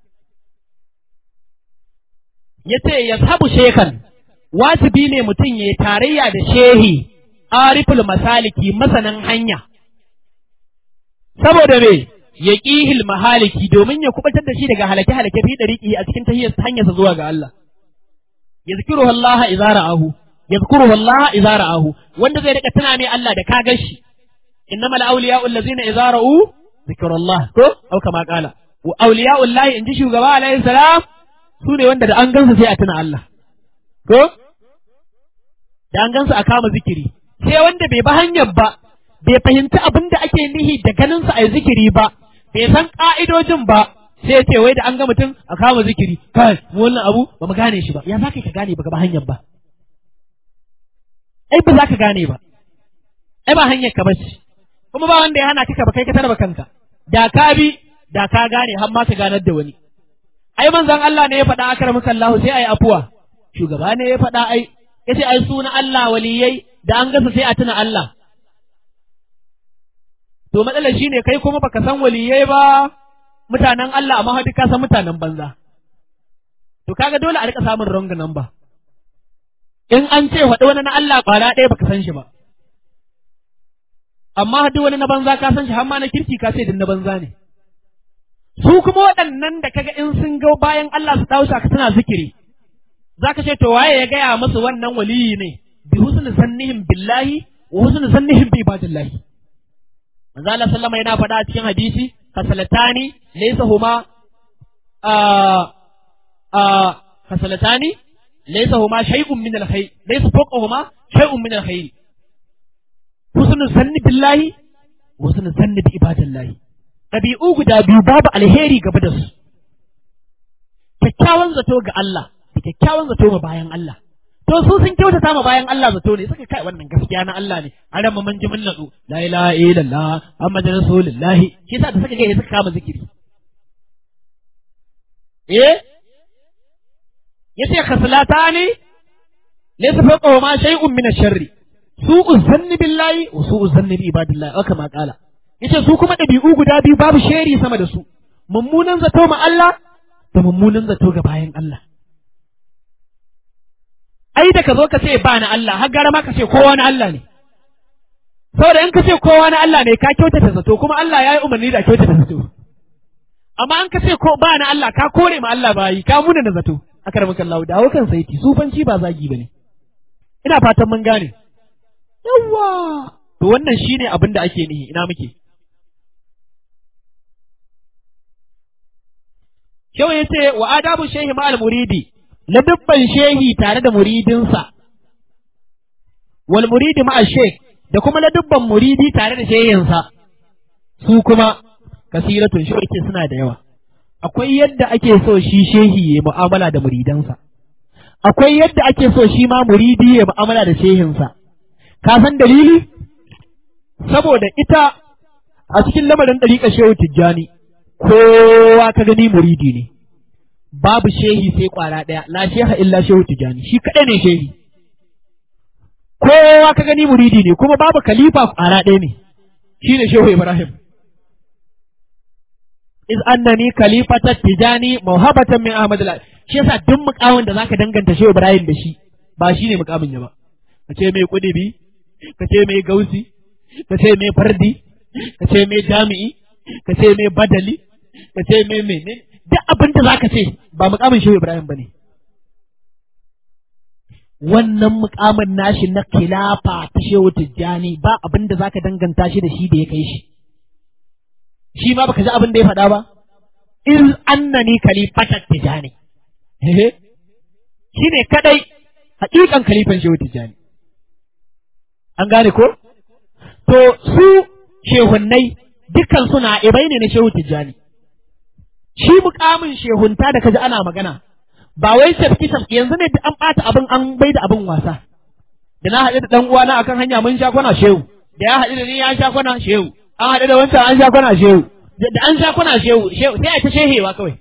[SPEAKER 2] yace yazhabu shekan wajibi ne mutum ya tarayya da shehi ariful masaliki masanin hanya saboda me ya ƙihil mahaliki domin ya kubatar da shi daga halake halake fi dariqi a cikin tahiyar hanyarsa zuwa ga Allah yazkuruhu Allah idza ra'ahu yazkuruhu Allah idza ra'ahu wanda zai rika tuna mai Allah da ka gashi innamal awliya'u allazina idza ra'u zikrullah ko au kama qala wa awliya'u Allah inji shugaba alaihi salam su ne wanda da an gansu sai a tuna Allah ko da an gansu a kama zikiri sai wanda bai ba hanyar ba bai fahimci abin da ake nihi da ganinsa a zikiri ba bai san ka'idojin ba sai ce wai da an ga mutum a kama zikiri kai wannan abu ba mu gane shi ba ya za ka gane ba ba hanyar ba ai ba za ka gane ba ai ba hanyar ka bace kuma ba wanda ya hana ka ba kai ka tarba kanka da ka bi da ka gane har ma ka ganar da wani ai manzon Allah ne ya faɗa akramaka Allah sai ai afuwa shugaba ne ya faɗa ai yace ai suna Allah waliyai da an gasa sai a tuna Allah to matsalar shine kai kuma baka san waliyai ba mutanen Allah amma duk ka san mutanen banza to kaga dole a rika samun wrong number in an ce faɗi wani na Allah ƙwara ɗaya baka san shi ba amma duk wani na banza ka san shi har ma na kirki ka ce din na banza ne su kuma waɗannan da kaga in sun ga bayan Allah su dawo ka suna zikiri zaka ce to waye ya gaya musu wannan waliyi ne bi husni sannihim billahi wa husni sannihim bi ibadillahi manzo Allah sallama yana faɗa a cikin hadisi kasalatani laysa huma a a kasalatani laysa huma shay'un min alkhayr laysa fawqahuma shay'un min alkhayr husnul sanni billahi wa husnul sanni bi ibadillahi ɗabi'u guda biyu babu alheri gaba da su kyakkyawan zato ga Allah da kyakkyawan zato ma bayan Allah to su sun kyautata ma bayan Allah zato ne suka kai wannan gaskiya na Allah ne a ran mun ji mun natsu la ilaha illallah muhammadur rasulullah shi yasa da suka ga suka kama zikiri eh yace khaslatani laysa fawqa ma shay'un min ash-sharri su'u zanni billahi wa su'u zanni bi ibadillahi aka ma kala yace su kuma dabi'u guda biyu babu sheri sama da su mummunan zato ma Allah da mummunan zato ga bayan Allah ai da ka zo ka ce ba na Allah har gara ma ka ce kowa na Allah ne saboda in ka ce kowa na Allah ne ka kyautata zato kuma Allah ya yi umarni da kyautata zato amma an ka ce ko ba na Allah ka kore ma Allah bayi ka muna na zato aka ramu kallahu dawo kan saiti sufanci ba zagi bane ina fatan mun gane yawa to wannan shine abin da ake nihi ina muke Kyau ya ce wa adabu shehi ma al-muridi na dubban shehi tare da muridinsa wal muridi ma shek da kuma na dubban muridi tare da shehinsa su kuma kasiratun shi yake suna da yawa akwai yadda ake so shi shehi ya mu'amala da muridansa akwai yadda ake so shi ma muridi ya mu'amala da shehinsa ka san dalili saboda ita a cikin lamarin ɗariƙar shehu tijjani kowa ka gani muridi ne babu shehi sai kwara ɗaya la sheha illa shehu tijjani shi kaɗai ne shehi kowa ka gani muridi ne kuma babu khalifa kwara ɗaya ne shi ne shehu ibrahim iz annani khalifata tijani mawhabatan min ahmad al shi yasa duk mukamin da zaka danganta shehu ibrahim da shi ba shi ne mukamin ya ba ka ce mai kudibi ka ce mai gausi ka ce mai fardi ka ce mai jami'i ka ce mai badali ka ce mai mene duk abin da zaka ce ba mukamin shehu ibrahim bane wannan mukamin nashi na khilafa ta shehu tijjani ba abin da zaka danganta shi da shi da ya kai shi shi ma baka ji abin da ya faɗa ba in annani khalifatan tijjani shi ne kadai hakikan khalifan shehu tijjani an gane ko to su shehunnai dukkan suna ibai ne na shehu tijjani shi mukamin shehunta da kaji ana magana ba wai tafki tafki yanzu ne an ɓata abin an bai da abin wasa da na haɗu da ɗan uwana akan hanya mun sha kwana shehu da ya haɗu da ni ya sha kwana shehu an haɗu da wancan an sha kwana shehu da an sha kwana shehu shehu sai a ta shehewa kawai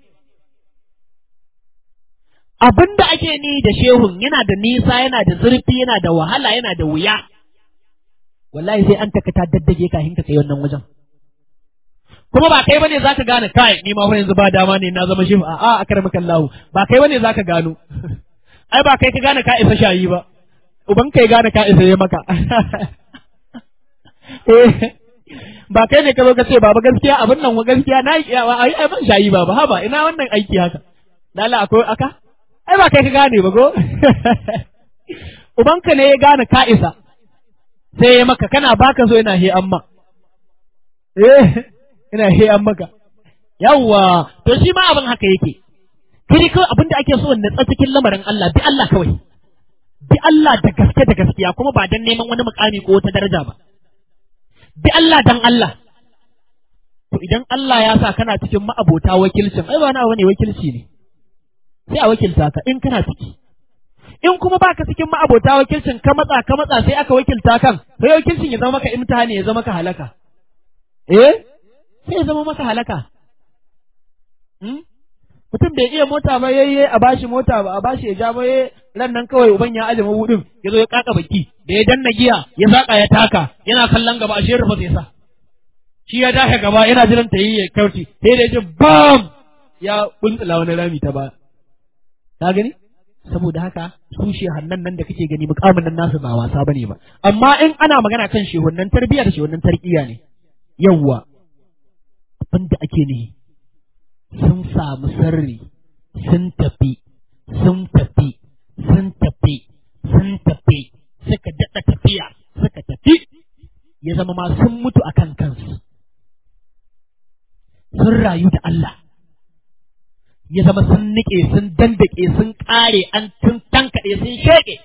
[SPEAKER 2] abin da ake ni da shehun yana da nisa yana da zurfi yana da wahala yana da wuya wallahi sai an taka ta daddage kafin ka kai wannan wajen kuma ba kai bane zaka gane kai ni ma fa yanzu ba dama ne na zama shi a a akramaka Allah ba kai bane zaka gano ai ba kai ka gane ka isa shayi ba uban kai gane ka isa ya maka ba kai ne ka zo ka ce baba gaskiya abin nan wa gaskiya na yi kiyawa ai ai ban shayi baba haba ina wannan aiki haka lalla akwai aka ai ba kai ka gane ba go ubanka ne ya gane ka isa sai ya maka kana baka so yana he amma eh ina he an maka yawwa to shi ma abin haka yake kai kawai abin da ake so na cikin lamarin Allah bi Allah kawai bi Allah da gaske da gaskiya kuma ba dan neman wani mukami ko wata daraja ba bi Allah dan Allah to idan Allah ya sa kana cikin ma'abota wakilcin ai ba na wani wakilci ne sai a wakilta ka in kana ciki in kuma baka cikin ma'abota wakilcin ka matsa ka matsa sai aka wakilta kan sai wakilcin ya zama maka imtihani ya zama maka halaka eh sai ya zama maka halaka mutum bai iya mota ba yayye a bashi mota ba a bashi ya ja ba ran nan kawai uban ya aje mabudin ya zo ya kaka baki da ya danna giya ya zaka ya taka yana kallon gaba ashe rufa sai sa shi ya dace gaba yana jiran ta yi ya kauce sai da ya ji bam ya buntsula wani rami ta ba ka gani saboda haka su shehannan nan da kake gani mukamin nan nasu ba wasa bane ba amma in ana magana kan shehunnan tarbiyya da shehunnan tarkiya ne yawwa abinda ake ne sun samu sirri sun tafi sun tafi sun tafi sun tafi suka daɗa tafiya suka tafi ya zama ma sun mutu akan kansu sun rayu da Allah ya zama sun nike sun dandake sun ƙare an tun tankaɗe sun sheƙe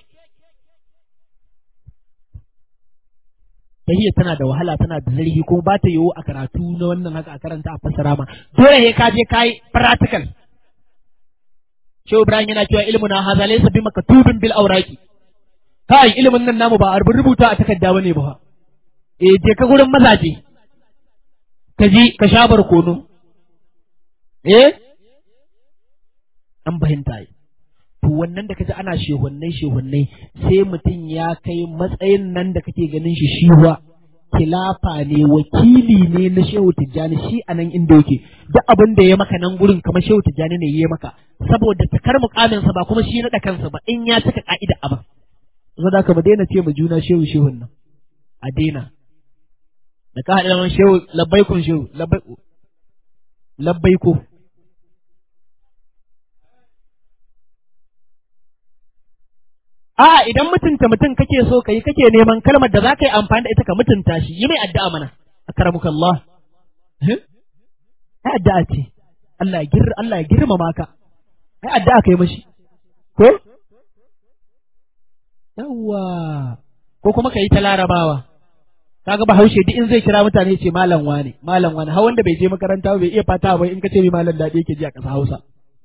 [SPEAKER 2] tahiyya tana da wahala tana da zarhi kuma ba ta yiwu a karatu na wannan haka a karanta a fassara ma dole he ka je kai practical Shehu Ibrahim yana cewa ilmu na haza laysa bi maktubin bil awraqi kai ilimin nan namu ba a rubuta a takarda bane ba eh je ka gurin mazaje ka ji ka sha barkono eh an fahimta yi to to wannan da kaji ana shehunnai shehunnai sai mutum ya kai matsayin nan da kake ganin shi shiwa kilafa ne wakili ne na shehu tijjani shi a nan inda yake duk abin da ya maka nan gurin kamar shehu tijjani ne ya maka saboda takar mukaminsa ba kuma shi naɗa kansa ba in ya cika ka'ida abin zo da ka mu daina ce mu juna shehu shehun nan a daina da ka haɗa man shehu labbaikun shehu labbaiko A'a idan mutunta mutum kake so ka yi kake neman kalmar da za ka yi amfani da ita ka mutunta shi yi mai addu'a mana akramukallah ai addu'a ce Allah ya gir Allah ya girmama ka ai addu'a kai mashi ko yawwa ko kuma ka yi ta larabawa kaga bahaushe duk in zai kira mutane ce malam wane malam wane har wanda bai je makaranta bai iya fata ba in ka ce mai malam daɗi yake ji a ƙasa Hausa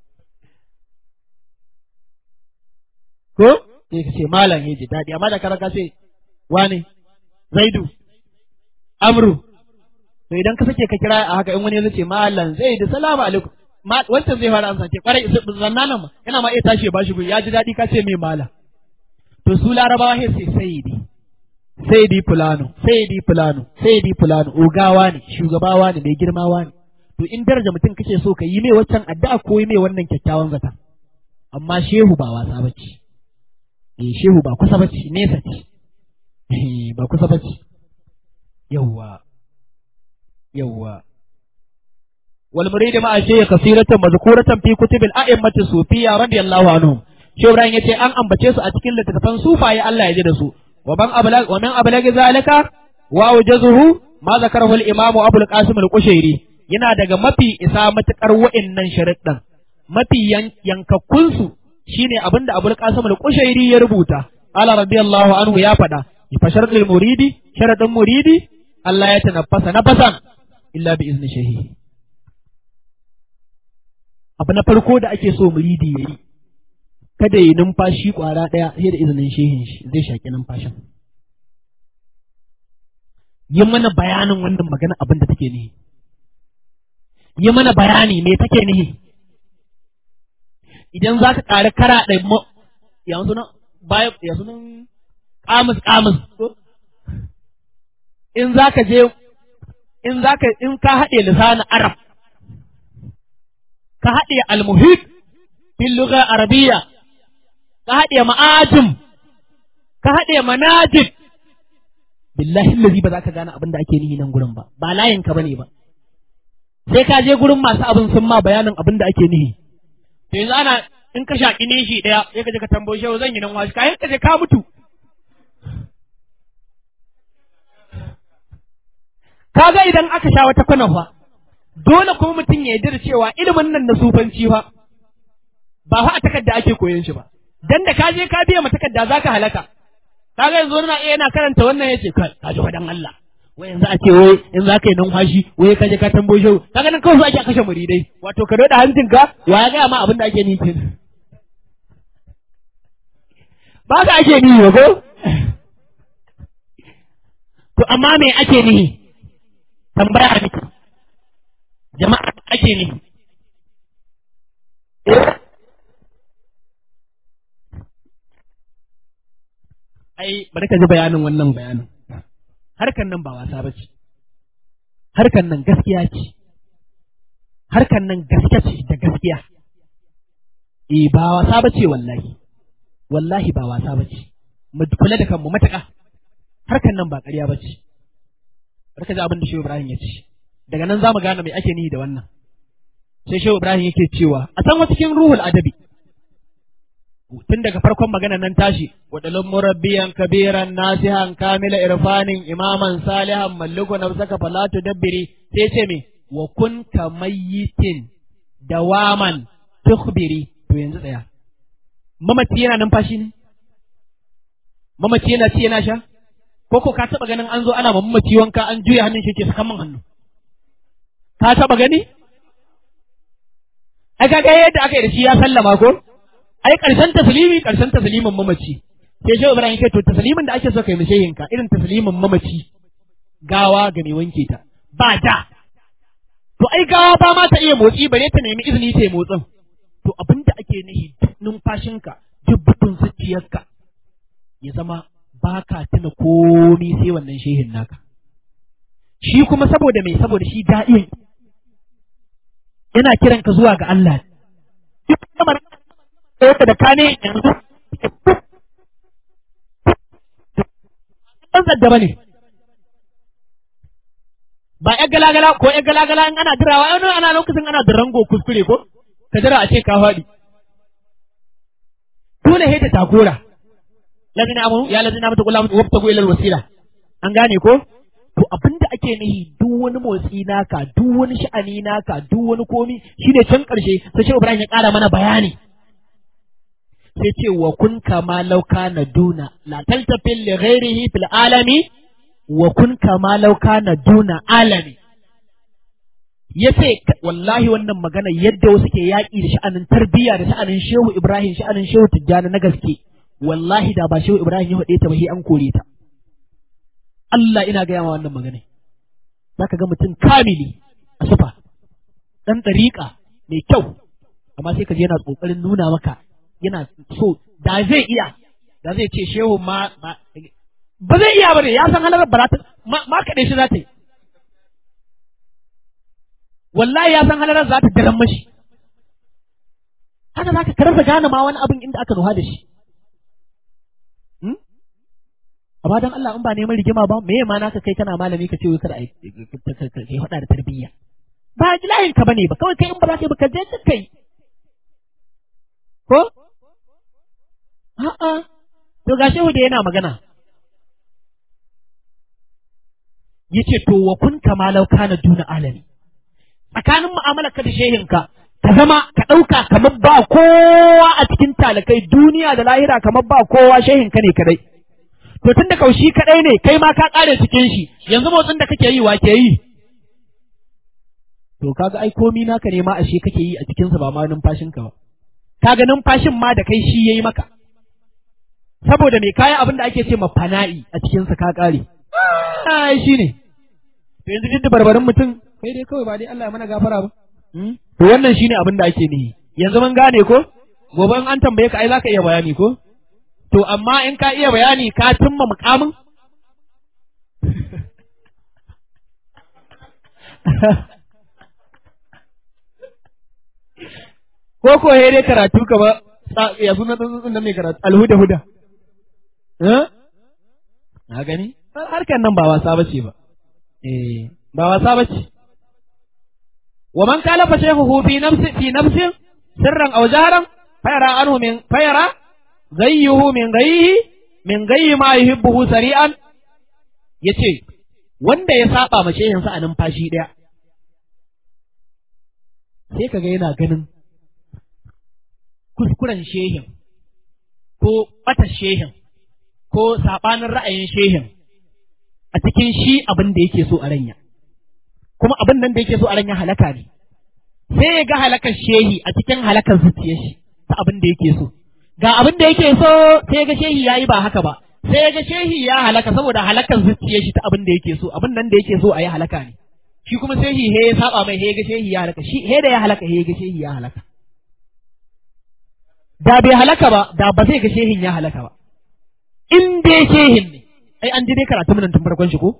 [SPEAKER 2] ko sai ka ce malam ya ji daɗi amma da kara ka ce wane zaidu amru to idan ka sake ka kira a haka in wani ya ce malam zaidu salamu alaikum wancan zai fara amsa ce kwarai zanna nan ma yana ma iya tashi ya bashi guri ya ji daɗi ka ce mai malam to su larabawa sai sai saidi saidi fulano saidi fulano saidi fulano ogawa ne shugabawa ne mai girmawa ne to in daraja mutum kake so ka yi mai waccan addu'a ko yi mai wannan kyakkyawan zata amma shehu ba wasa bace eh shehu ba kusa bace nesa ce ba kusa bace yawwa yawwa wal murid ma ashe kasiratan mazkuratan fi kutubil a'immati sufiyya radiyallahu anhum shehu ibrahim yace an ambace su a cikin littattafan sufaye Allah ya ji da su wa man ablag wa man ablag zalika wa wajazuhu ma zakarahu al imam abu al qasim al qushairi yana daga mafi isa matukar wa'annan sharuɗan mafi yankakkun su shine abinda Abul Qasim al-Qushairi ya rubuta ala radiyallahu anhu ya faɗa fa sharadul muridi sharadun muridi Allah ya tanaffasa nafasan illa bi izni shehi abu na farko da ake so muridi yayi kada yi numfashi kwara ɗaya sai da izinin shehin shi zai shaki numfashin yi mana bayanin wannan magana abin da take nihi yi mana bayani me take nihi idan za ka ƙari kara ɗai yanzu nan baya yanzu nan ƙamus ƙamus in za ka je in za ka in ka haɗe lisanin arab ka haɗe almuhit fil lugha arabiyya ka haɗe ma'ajim ka haɗe manajib billahi allazi ba za ka gane abin da ake nihi nan gurin ba ba layin ka bane ba sai ka je gurin masu abin sun ma bayanin abin da ake nihi to yanzu ana in ka shaƙi nishi ɗaya sai ka je ka tambayi shehu zan yi nan wasu kayan ka je ka mutu kaga idan aka sha wata kwana fa dole kuma mutum ya yarda cewa ilimin nan na sufanci fa ba fa a takarda ake koyon shi ba dan da ka je ka biya ma takarda zaka halaka kaga yanzu na iya yana karanta wannan yace kai ka ji wadan Allah wai yanzu a ce wai in za ka yi numfashi wai ka je ka tambayo shehu kaga nan kawai ake kashe muridai wato ka doda hancinka wa ya gaya ma abin da ake nufi ba ka ake nihi ba ko to amma me ake nihi tambaya miki jama'a ake nihi ai bari ka ji bayanin wannan bayanin harkan nan ba wasa ba ce harkan nan gaskiya ce harkan nan gaske ce da gaskiya eh ba wasa ba ce wallahi wallahi ba wasa ba ce mu kula da kanmu matuƙa harkan nan ba ƙarya ba ce barka ji abin da Shehu Ibrahim ya ce daga nan za mu gane mai ake nihi da wannan sai Shehu Ibrahim yake cewa a san cikin ruhul adabi tun daga farkon magana nan tashi wadalun murabbiyan kabiran nasihan kamila irfanin imaman salihan malluku nafsaka fala tudabbiri sai ce me wa kun kamayyitin dawaman tukhbiri to yanzu tsaya mamaci yana numfashi ne mamaci yana ci yana sha ko ko ka taba ganin an zo ana mamaci wanka an juya hannun shi ke sakan man hannu ka taba gani ai kaga yadda aka yi da shi ya sallama ko ai karshen taslimi karshen taslimin mamaci sai shehu ibrahim kai to taslimin da ake so kai mishehin ka irin taslimin mamaci gawa ga mai wanke ta ba da to ai gawa ba ma ta iya motsi bare ta nemi izini ta motsin to abin da ake nihi numfashinka duk butun zuciyarka ya zama ba ka tuna komi sai wannan shehin naka shi kuma saboda mai saboda shi da'iyan yana kiran ka zuwa ga Allah duk kamar da ka ne yanzu ɗan zadda ba ne ba ƴan galagala ko ƴan galagala in ana dirawa wani ana lokacin ana dirango kuskure ko ka jira a ce ka faɗi dole sai da tagora lazina amanu ya lazina mata kula mutu wabtagu ilal wasila an gane ko to abinda ake nihi duk wani motsi naka duk wani sha'ani naka duk wani komi shine can karshe sai shi Ibrahim ya ƙara mana bayani sai ce wa kun kama lauka na duna la taltafil li ghairihi fil alami wa kun kama lauka na duna alami yace wallahi wannan magana yadda wasu ke yaƙi da sha'anin tarbiyya da sha'anin Shehu Ibrahim sha'anin Shehu Tijjani na gaske wallahi da ba Shehu Ibrahim ya faɗe ta ba sai an kore ta Allah ina gaya ma wannan magana zaka ga mutum kamili a sufa dan ɗariƙa mai kyau amma sai ka je yana ƙoƙarin nuna maka yana so da zai iya da zai ce shehu ma ba zai iya bane ya san halarar ba ta ma kaɗe shi za ta yi wallahi ya san halarar za ta daren mashi haka za ka karasa gane ma wani abin inda aka nuha da shi amma don Allah in ba neman rigima ba me ma naka kai kana malami ka ce wai kada kai hada da tarbiyya ba layin ka bane ba kawai kai in ba za ka yi ba ka je ka kai ko a'a to ga shehu da yana magana yace to wa kun kama law kana duna alami tsakanin mu'amalar ka da shehinka ka zama ka ɗauka kamar ba kowa a cikin talakai duniya da lahira kamar ba kowa shehinka ne kadai to tun da kaushi kadai ne kai ma ka kare cikin shi yanzu motsin da kake yi wa ke yi to kaga ai komi naka ne ma ashe kake yi a cikin sa ba ma numfashin ka ba kaga numfashin ma da kai shi yayi maka saboda me kayan abin da ake ce ma fana'i a cikin sa ka kare ai shine to yanzu duk da barbarin mutum kai dai kawai ba dai Allah ya mana gafara ba to wannan shine abin da ake nihi yanzu mun gane ko gobe an tambaye ka ai zaka iya bayani ko To, amma in ka iya bayani ka cimma mukamin? Ko ko he dai karatu ka ba, ya suna tsuntsun da mai karatu, alhuda huda. Na gani? Harkar nan ba wasa ba ce ba. Eh, ba wasa ba ce. Wa man kala fa shehu fi nafsi fi nafsin sirran aw jaharan fayara anhu min fayara zayyuhu min gayyihi min gayyi ma yuhibbuhu sari'an yace wanda ya saba ma shehinsa a numfashi daya sai kaga yana ganin kuskuren shehin ko bata shehin ko sabanin ra'ayin shehin a cikin shi abin da yake so a ranya kuma abin nan da yake so a ranya halaka ne sai ya ga halakar shehi a cikin halakar zuciyar shi ta abin da yake so ga abin da yake so sai ga shehi ya yi ba haka ba sai ga shehi ya halaka saboda halakar zuciyar shi ta abin da yake so abin nan da yake so a yi halaka ne shi kuma shehi he ya saba mai he ga shehi ya halaka shi he da ya halaka he ga shehi ya halaka da bai halaka ba da ba zai ga shehin ya halaka ba in dai shehin ne ai an ji dai karatu mun tun farkon shi ko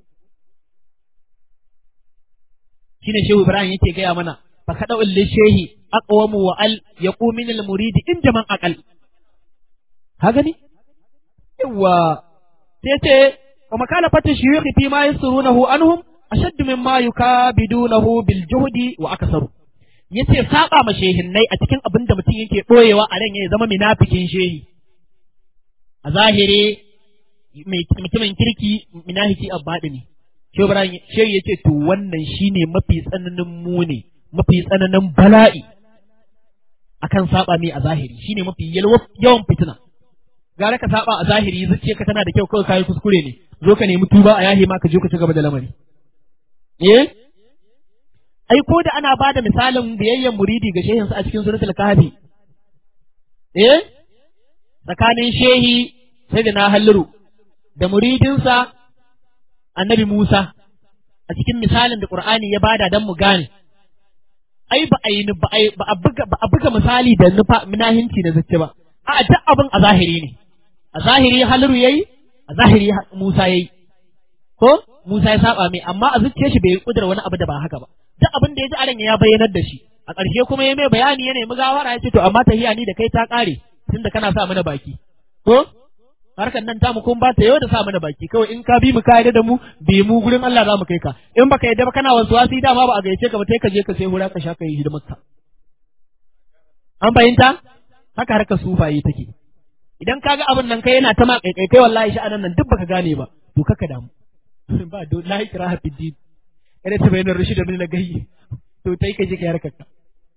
[SPEAKER 2] shine shehu ibrahim yake gaya mana fa kada ulli shehi aqwamu wa al yaqumin al muridi in jaman aqal ka gani yawa sai ce wa makala fata shuyukhi fi ma yasrunahu anhum ashaddu mimma yukabidunahu bil juhdi wa aksaru yace saba ma shehinnai a cikin abin da mutum yake boyewa a ran ya zama munafikin shehi a zahiri mutumin kirki minahiki abbadi ne shehu ibrahim shehu yace to wannan shine mafi tsananin muni mafi tsananin bala'i akan saba mai a zahiri shine mafi yawan fitina gara ka saba a zahiri zuciya ka tana da kyau kawai kayi kuskure ne zo ka nemi tuba a yahi ma ka je ka ci gaba da lamari eh ai ko da ana bada misalin biyayyen muridi ga shehinsa a cikin suratul kahfi eh tsakanin shehi sai da na halliru da muridinsa annabi Musa a cikin misalin da Qur'ani ya bada dan mu gane ai ba a yi ba a ba a buga ba a buga misali da nufa minahinci da zace ba a duk abin a zahiri ne a zahiri haliru yayi a zahiri Musa yayi ko Musa ya saba mai amma a zuciyar shi bai kudura wani abu da ba haka ba duk abin da ya ji aran ya bayyanar da shi a ƙarshe kuma ya mai bayani ya nemi gawara ya ce to amma tahiya ni da kai ta ƙare tunda kana sa mana baki ko harkar nan tamu kun ba ta yau da sa mana baki kawai in ka bi mu ka da mu bi mu gurin Allah za mu kai ka in baka yadda ba kana wasu wasi dama ba a gaice ka ba sai ka je ka sai hura ka sha ka yi hidimar ka an fahimta haka harkar sufaye take idan kaga abin nan kai yana ta ma kaikai kai wallahi sha'anan nan duk baka gane ba to kaka damu ba do la ikraha fid din kada ta bayyana rushi da min na gayyi to tai ka je ka harkar ka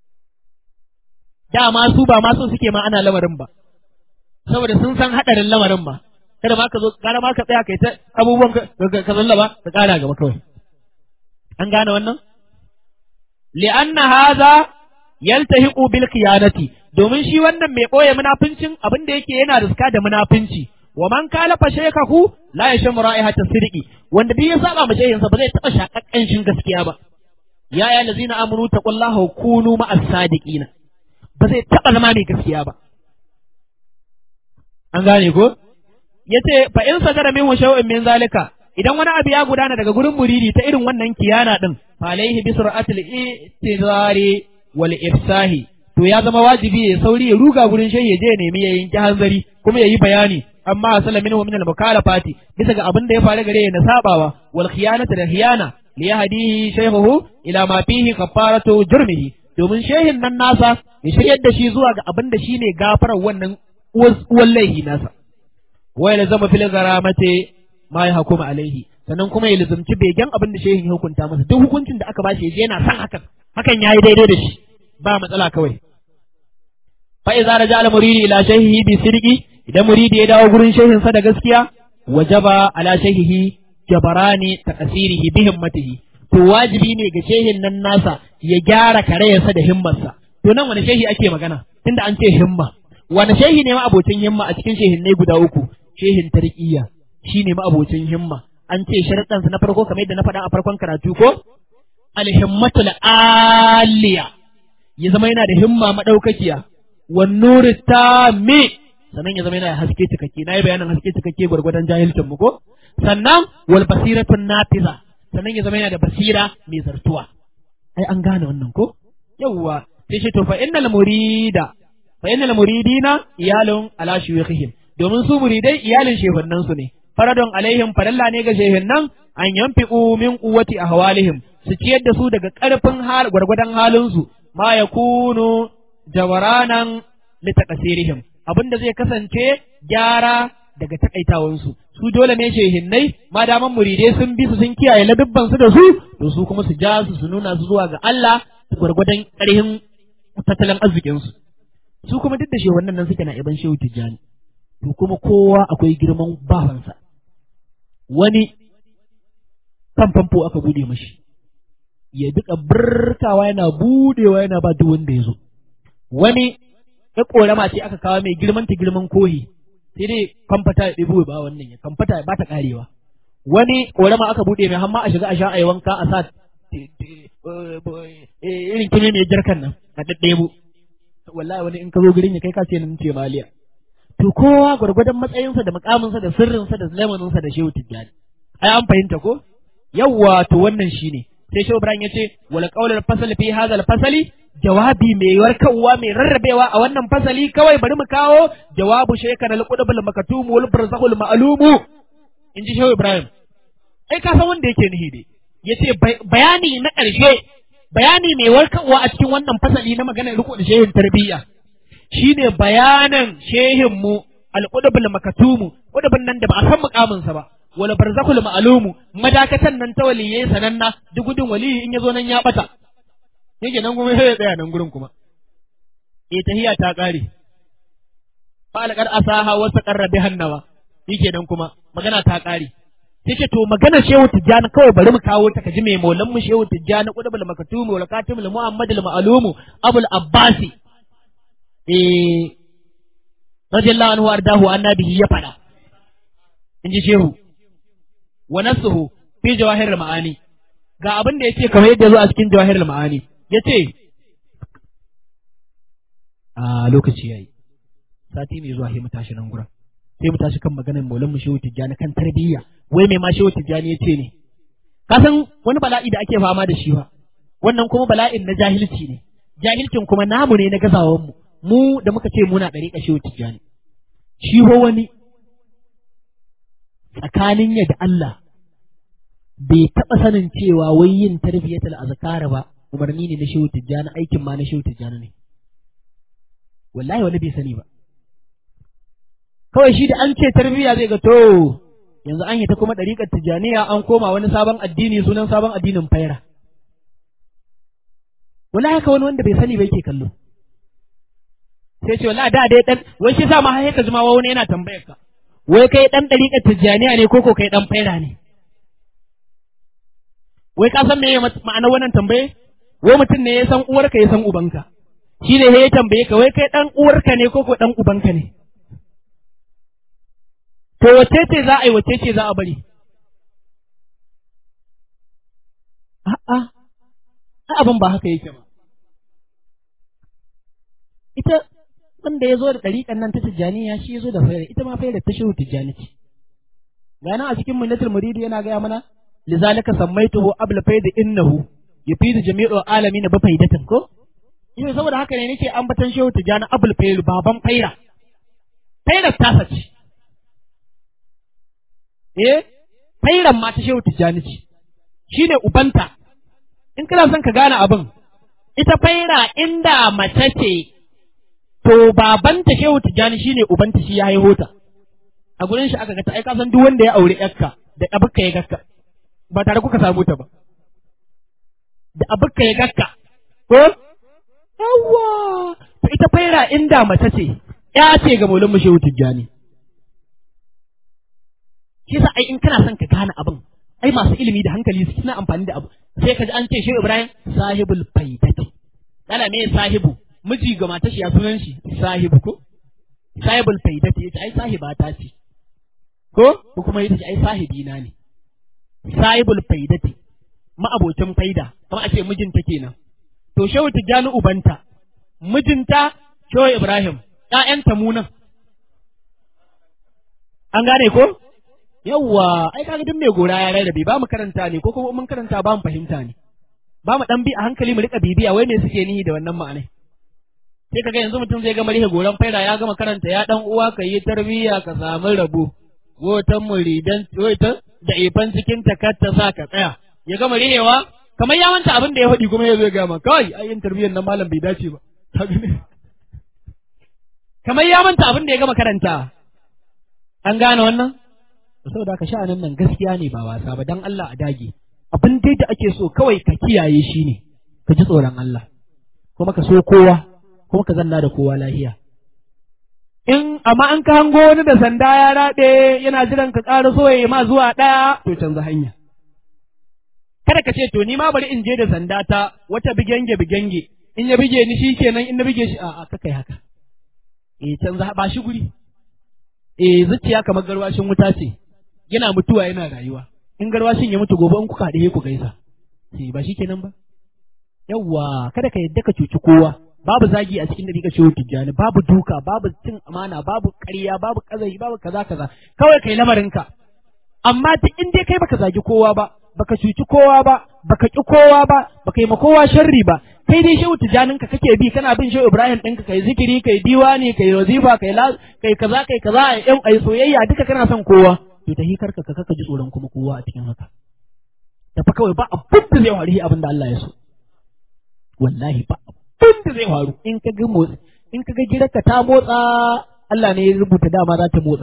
[SPEAKER 2] dama su ba ma so suke ma ana lamarin ba saboda sun san hadarin lamarin ba kada ma ka zo gara ma ka tsaya kai ta abubuwan ka zallaba ka kara gaba kawai an gane wannan li'anna hadha yaltahiqu bil khiyanati domin shi wannan mai boye munafincin abin da yake yana riska da munafinci wa man kala fa shaykhahu la yashmu ra'ihata sirqi wanda duk ya saba ma shehinsa ba zai taba shakakkan shin gaskiya ba ya ya lazina amanu taqullaha kunu ma'as sadiqina ba zai taba zama mai gaskiya ba an gane ko yace fa in sadara min shay'in min zalika idan wani abu ya gudana daga gurin muridi ta irin wannan kiyana din fa alaihi bi sur'atil itizari wal ifsahi to ya zama wajibi ya sauri ya ruga gurin shehi ya je nemi ya yanki hanzari kuma ya yi bayani amma asala minhu min al mukalafati bisa ga abin da ya faru gare ya na sabawa wal khiyanata da khiyana li yahdihi shaykhuhu ila ma fihi kafaratu jurmihi domin shehin nan nasa ya shiryar da shi zuwa ga abin da shine gafarar wannan uwan laihi nasa wa ya zama fil garamati ma ya hukuma alaihi sannan kuma ya lazumci begen abin da shehin ya hukunta masa duk hukuncin da aka bashi yaje yana san hakan hakan yayi daidai da shi ba matsala kawai fa idza raja al muridi ila shaykhihi bi sirqi idan muridi ya dawo gurin shehin sa da gaskiya wajaba ala shaykhihi jabarani taqsirihi bi himmatihi to wajibi ne ga shehin nan nasa ya gyara karayarsa da himmarsa to nan wani shehi ake magana tunda an ce himma wani shehi ne ma abocin himma a cikin shehin ne guda uku shehin tarqiyya shine ma abocin himma an ce sharaɗansa na farko kamar yadda na faɗa a farkon karatu ko alhimmatul aliya ya zama yana da himma madaukakiya wan nuri tami sannan ya zama yana da haske cikakke na yi bayanin haske cikakke gwargwadon jahilcin mu ko sannan wal basiratun nafiza sannan ya zama yana da basira mai zartuwa ai an gane wannan ko yawwa sai shi to fa innal murida fa innal muridina iyalun ala shuyukhihim domin su muridai iyalin shehunan su ne faradon alaihim faralla ne ga shehunan an yanfiqu min quwwati ahwalihim su ciyar da su daga karfin hal gwargwadon halin su ma yakunu jawaranan litaqasirihim abinda zai kasance gyara daga takaitawansu su dole ne shehinnai ma daman muridai sun bi su sun kiyaye ladubban su da su to su kuma su ja su su nuna su zuwa ga Allah gwargwadon ƙarhin tattalin arzikin su su kuma duk da shehunan nan suke na iban shehu tijjani to kuma kowa akwai girman bawansa wani kan famfo aka bude mashi ya duka birkawa yana budewa yana ba duk wanda ya zo wani ya korama ce aka kawo mai girman ta girman kohi sai dai kamfata ya ɗebo ba wannan ya kamfata ba ta karewa wani korama aka bude mai hamma a shiga a sha a yi wanka a sa irin kimi mai jarkan nan a ɗaɗɗebo wallahi wani in ka zo gurin ya kai ka ce nan ce maliya to kowa gwargwadon matsayinsa da mukaminsa da sirrinsa da lamarinsa da shehu tijjani ai an fahimta ko yawwa to wannan shine sai shehu ibrahim yace wal qawlul fasal fi hadha al fasali jawabi mai warkarwa mai rarrabewa a wannan fasali kawai bari mu kawo jawabu shaykan al qudbul makatum wal barzahul ma'lumu inji shehu ibrahim ai ka san wanda yake nihi dai yace bayani na ƙarshe bayani mai warkarwa a cikin wannan fasali na maganar riko da shehin tarbiyya shine bayanan shehin mu al-qudbul makatumu qudbun nan da ba a san mukamin sa ba wala barzakul ma'lumu madakatan nan ta waliyai sananna duk gudun waliyi in yazo nan ya bata yake nan kuma sai ya tsaya nan gurin kuma eh tahiyya ta kare fa alqad asaha wa saqarra bihannawa yake nan kuma magana ta kare sai ce to magana shehu tijjani kawai bari mu kawo ta kaji mai maulan mu shehu tijjani qudbul makatumu wal katimul muhammadul ma'lumu abul abbasi eh radiyallahu anhu ardahu annabihi ya fada in ji shehu wa nasuhu fi jawahir ma'ani ga abin da yace kamar yadda zo a cikin jawahir ma'ani yace a lokaci yayi sati mai zuwa sai mu tashi nan gurin sai mu tashi kan maganar maulan mu shehu tijjani kan tarbiyya wai mai ma shehu tijjani ya ce ne ka san wani bala'i da ake fama da shi ba wannan kuma bala'in na jahilci ne jahilcin kuma namu ne na gazawan mu mu da muka ce muna ɗariƙa shehu tijjani shi ho wani tsakanin ya da Allah bai taɓa sanin cewa wai yin tarbiyyatul azkar ba umarni ne na shehu tijjani aikin ma na shehu tijjani ne wallahi wani bai sani ba kawai shi da an ce tarbiyya zai ga to yanzu an yi ta kuma ɗariƙar tijjaniya an koma wani sabon addini sunan sabon addinin faira wallahi haka wani wanda bai sani ba yake kallo sai ce wallahi da dai dan wai shi sa ma har ka jima wani yana tambayar ka wai kai dan ɗariƙar tijjaniya ne ko ko kai dan faira ne wai ka san me ma'anar wannan tambaye wai mutum ne ya san uwarka ya san ubanka shi ne ya tambaye ka wai kai dan uwarka ne ko ko dan ubanka ne to wace ce za a yi wace ce za a bari a'a abin ba haka yake ba ita wanda ya zo da ɗariƙan nan ta tijjaniya shi ya zo da fayar ita ma fayar ta shehu tijjani ce gana a cikin munnatul muridi yana gaya mana lizalika sammaituhu abla faida innahu yufidu jami'u alamin ba faidatan ko ina saboda haka ne nake ambatan shehu tijjani abul fayr baban faira fairar tasa ce eh fairan ma ta shehu tijjani ce shine ubanta in kana son ka gane abin ita faira inda mace ce to babanta shehu tijjani shine ubanta shi ya haihu ta a gurin shi aka ga ta ai ka san duk wanda ya aure yarka da abukka ya gakka ba tare kuka samu ta ba da abukka ya gakka ko yawa to ita faira inda mace ce ya ce ga maulin mu shehu tijjani shi yasa ai in kana son ka gane abin ai masu ilimi da hankali su suna amfani da abu sai ka ji an ce shi Ibrahim sahibul faidati dala me sahibu miji ga matar shi ya sunan shi sahibu ko sahibul faidati yace ai sahiba ta ce ko ko kuma yace ai sahibi na ne sahibul faidati ma'abocin faida kuma a ce mijinta kenan to shehu tijjani ubanta mijinta shehu Ibrahim ƴaƴanta munan an gane ko yawwa ai kaga duk mai gora ya rarrabe ba mu karanta ne ko kuma mun karanta ba mu fahimta ne ba mu dan bi a hankali mu rika bibiya wai me suke nihi da wannan ma'anai sai kaga yanzu mutum zai gama rihe goran faida ya gama karanta ya dan uwa ka yi tarbiyya ka samu rabo gotan muridan gotan da ifan cikin takatta sa ka tsaya ya gama rihewa kamar ya manta abin da ya faɗi kuma ya zo gama kawai ai yin tarbiyyar nan malam bai dace ba kamar ya manta abin da ya gama karanta an gane wannan saboda haka sha'anin nan gaskiya ne ba wasa ba dan Allah a dage abin dai da ake so kawai ka kiyaye shi ne ka ji tsoron Allah kuma ka so kowa kuma ka zanna da kowa lahiya in amma an ka hango wani da sanda ya raɗe yana jiran ka ƙara so ya ma zuwa ɗaya to canza hanya kada ka ce to ni ma bari in je da sanda ta wata bigenge bigenge in ya bige ni shikenan in na bige shi a'a ka kai haka eh canza ba shi guri eh zuciya kamar garwashin wuta ce yana mutuwa yana rayuwa in garwashin ya mutu gobe in kuka haɗe ku gaisa sai ba shi kenan ba yawwa kada ka yadda ka cuci kowa babu zagi a cikin dariƙa shehu tijjani babu duka babu cin amana babu ƙarya babu ƙazari babu kaza kaza kawai kai lamarinka amma duk in dai kai baka zagi kowa ba baka cuci kowa ba baka ƙi kowa ba baka yi ma kowa sharri ba kai dai shehu tijjaninka kake bi kana bin shehu ibrahim ɗinka kai zikiri kai diwani kai wazifa kai kai kaza kai kaza ai soyayya duka kana son kowa to ta hikar ka kaka ji tsoron kuma kowa a cikin haka tafi kawai ba abin da zai faru abin da Allah ya so wallahi ba abin da zai faru in ka ga motsi in ka ga girarka ta motsa Allah ne ya rubuta dama za ta motsa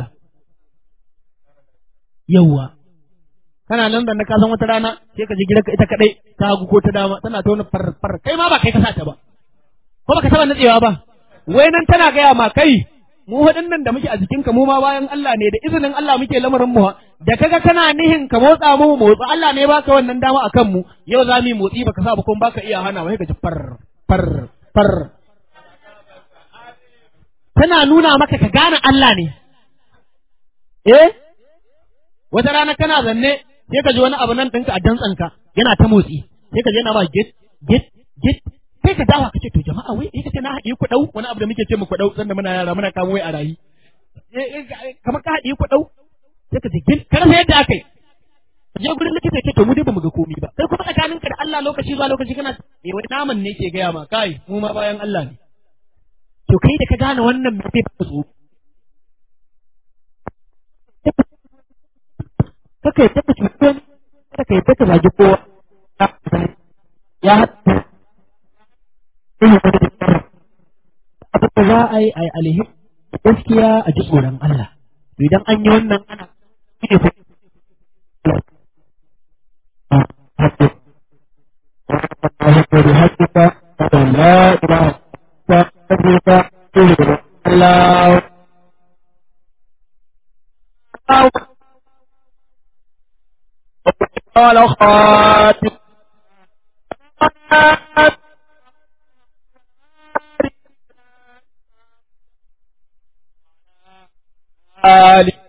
[SPEAKER 2] yawwa kana nan da na kasan wata rana sai ka ji girarka ita kadai ta hagu ko ta dama tana ta wani far far kai ma ba kai ka sa ta ba ko baka taba natsewa ba wai nan tana gaya ma kai mu waɗannan da muke a jikinka mu ma bayan Allah ne da izinin Allah muke lamarin mu da kaga kana nihin ka motsa mu motsa Allah ne baka wannan dama akan mu yau za mu yi motsi baka sa ba kuma baka iya hana wai ka ji far far far tana nuna maka ka gane Allah ne eh wata rana kana zanne sai ka ji wani abu nan ɗinka a dantsanka yana ta motsi sai ka ji yana ma git git git kai ka dawa kace to jama'a wai eh kace na haɗi ku dau wani abu da muke ce mu ku dau sanda muna yara muna kamo wai a rayi kamar ka haɗi ku dau sai ka ce ka rasa yadda aka yi je gurin likita ce to mu dai bamu ga komai ba sai kuma tsakaninka da Allah lokaci zuwa lokaci kana eh wani naman ne ke gaya ma kai mu ma bayan Allah ne to kai da ka gane wannan me kai ba so kaka yi taka cutar kaka yi taka zagi kowa ya haɗu abin da za a yi a yi alheri gaskiya a ji tsoron Allah idan an yi wannan ana ne بحقك لا إله إلا أنت الله قال خاتم آل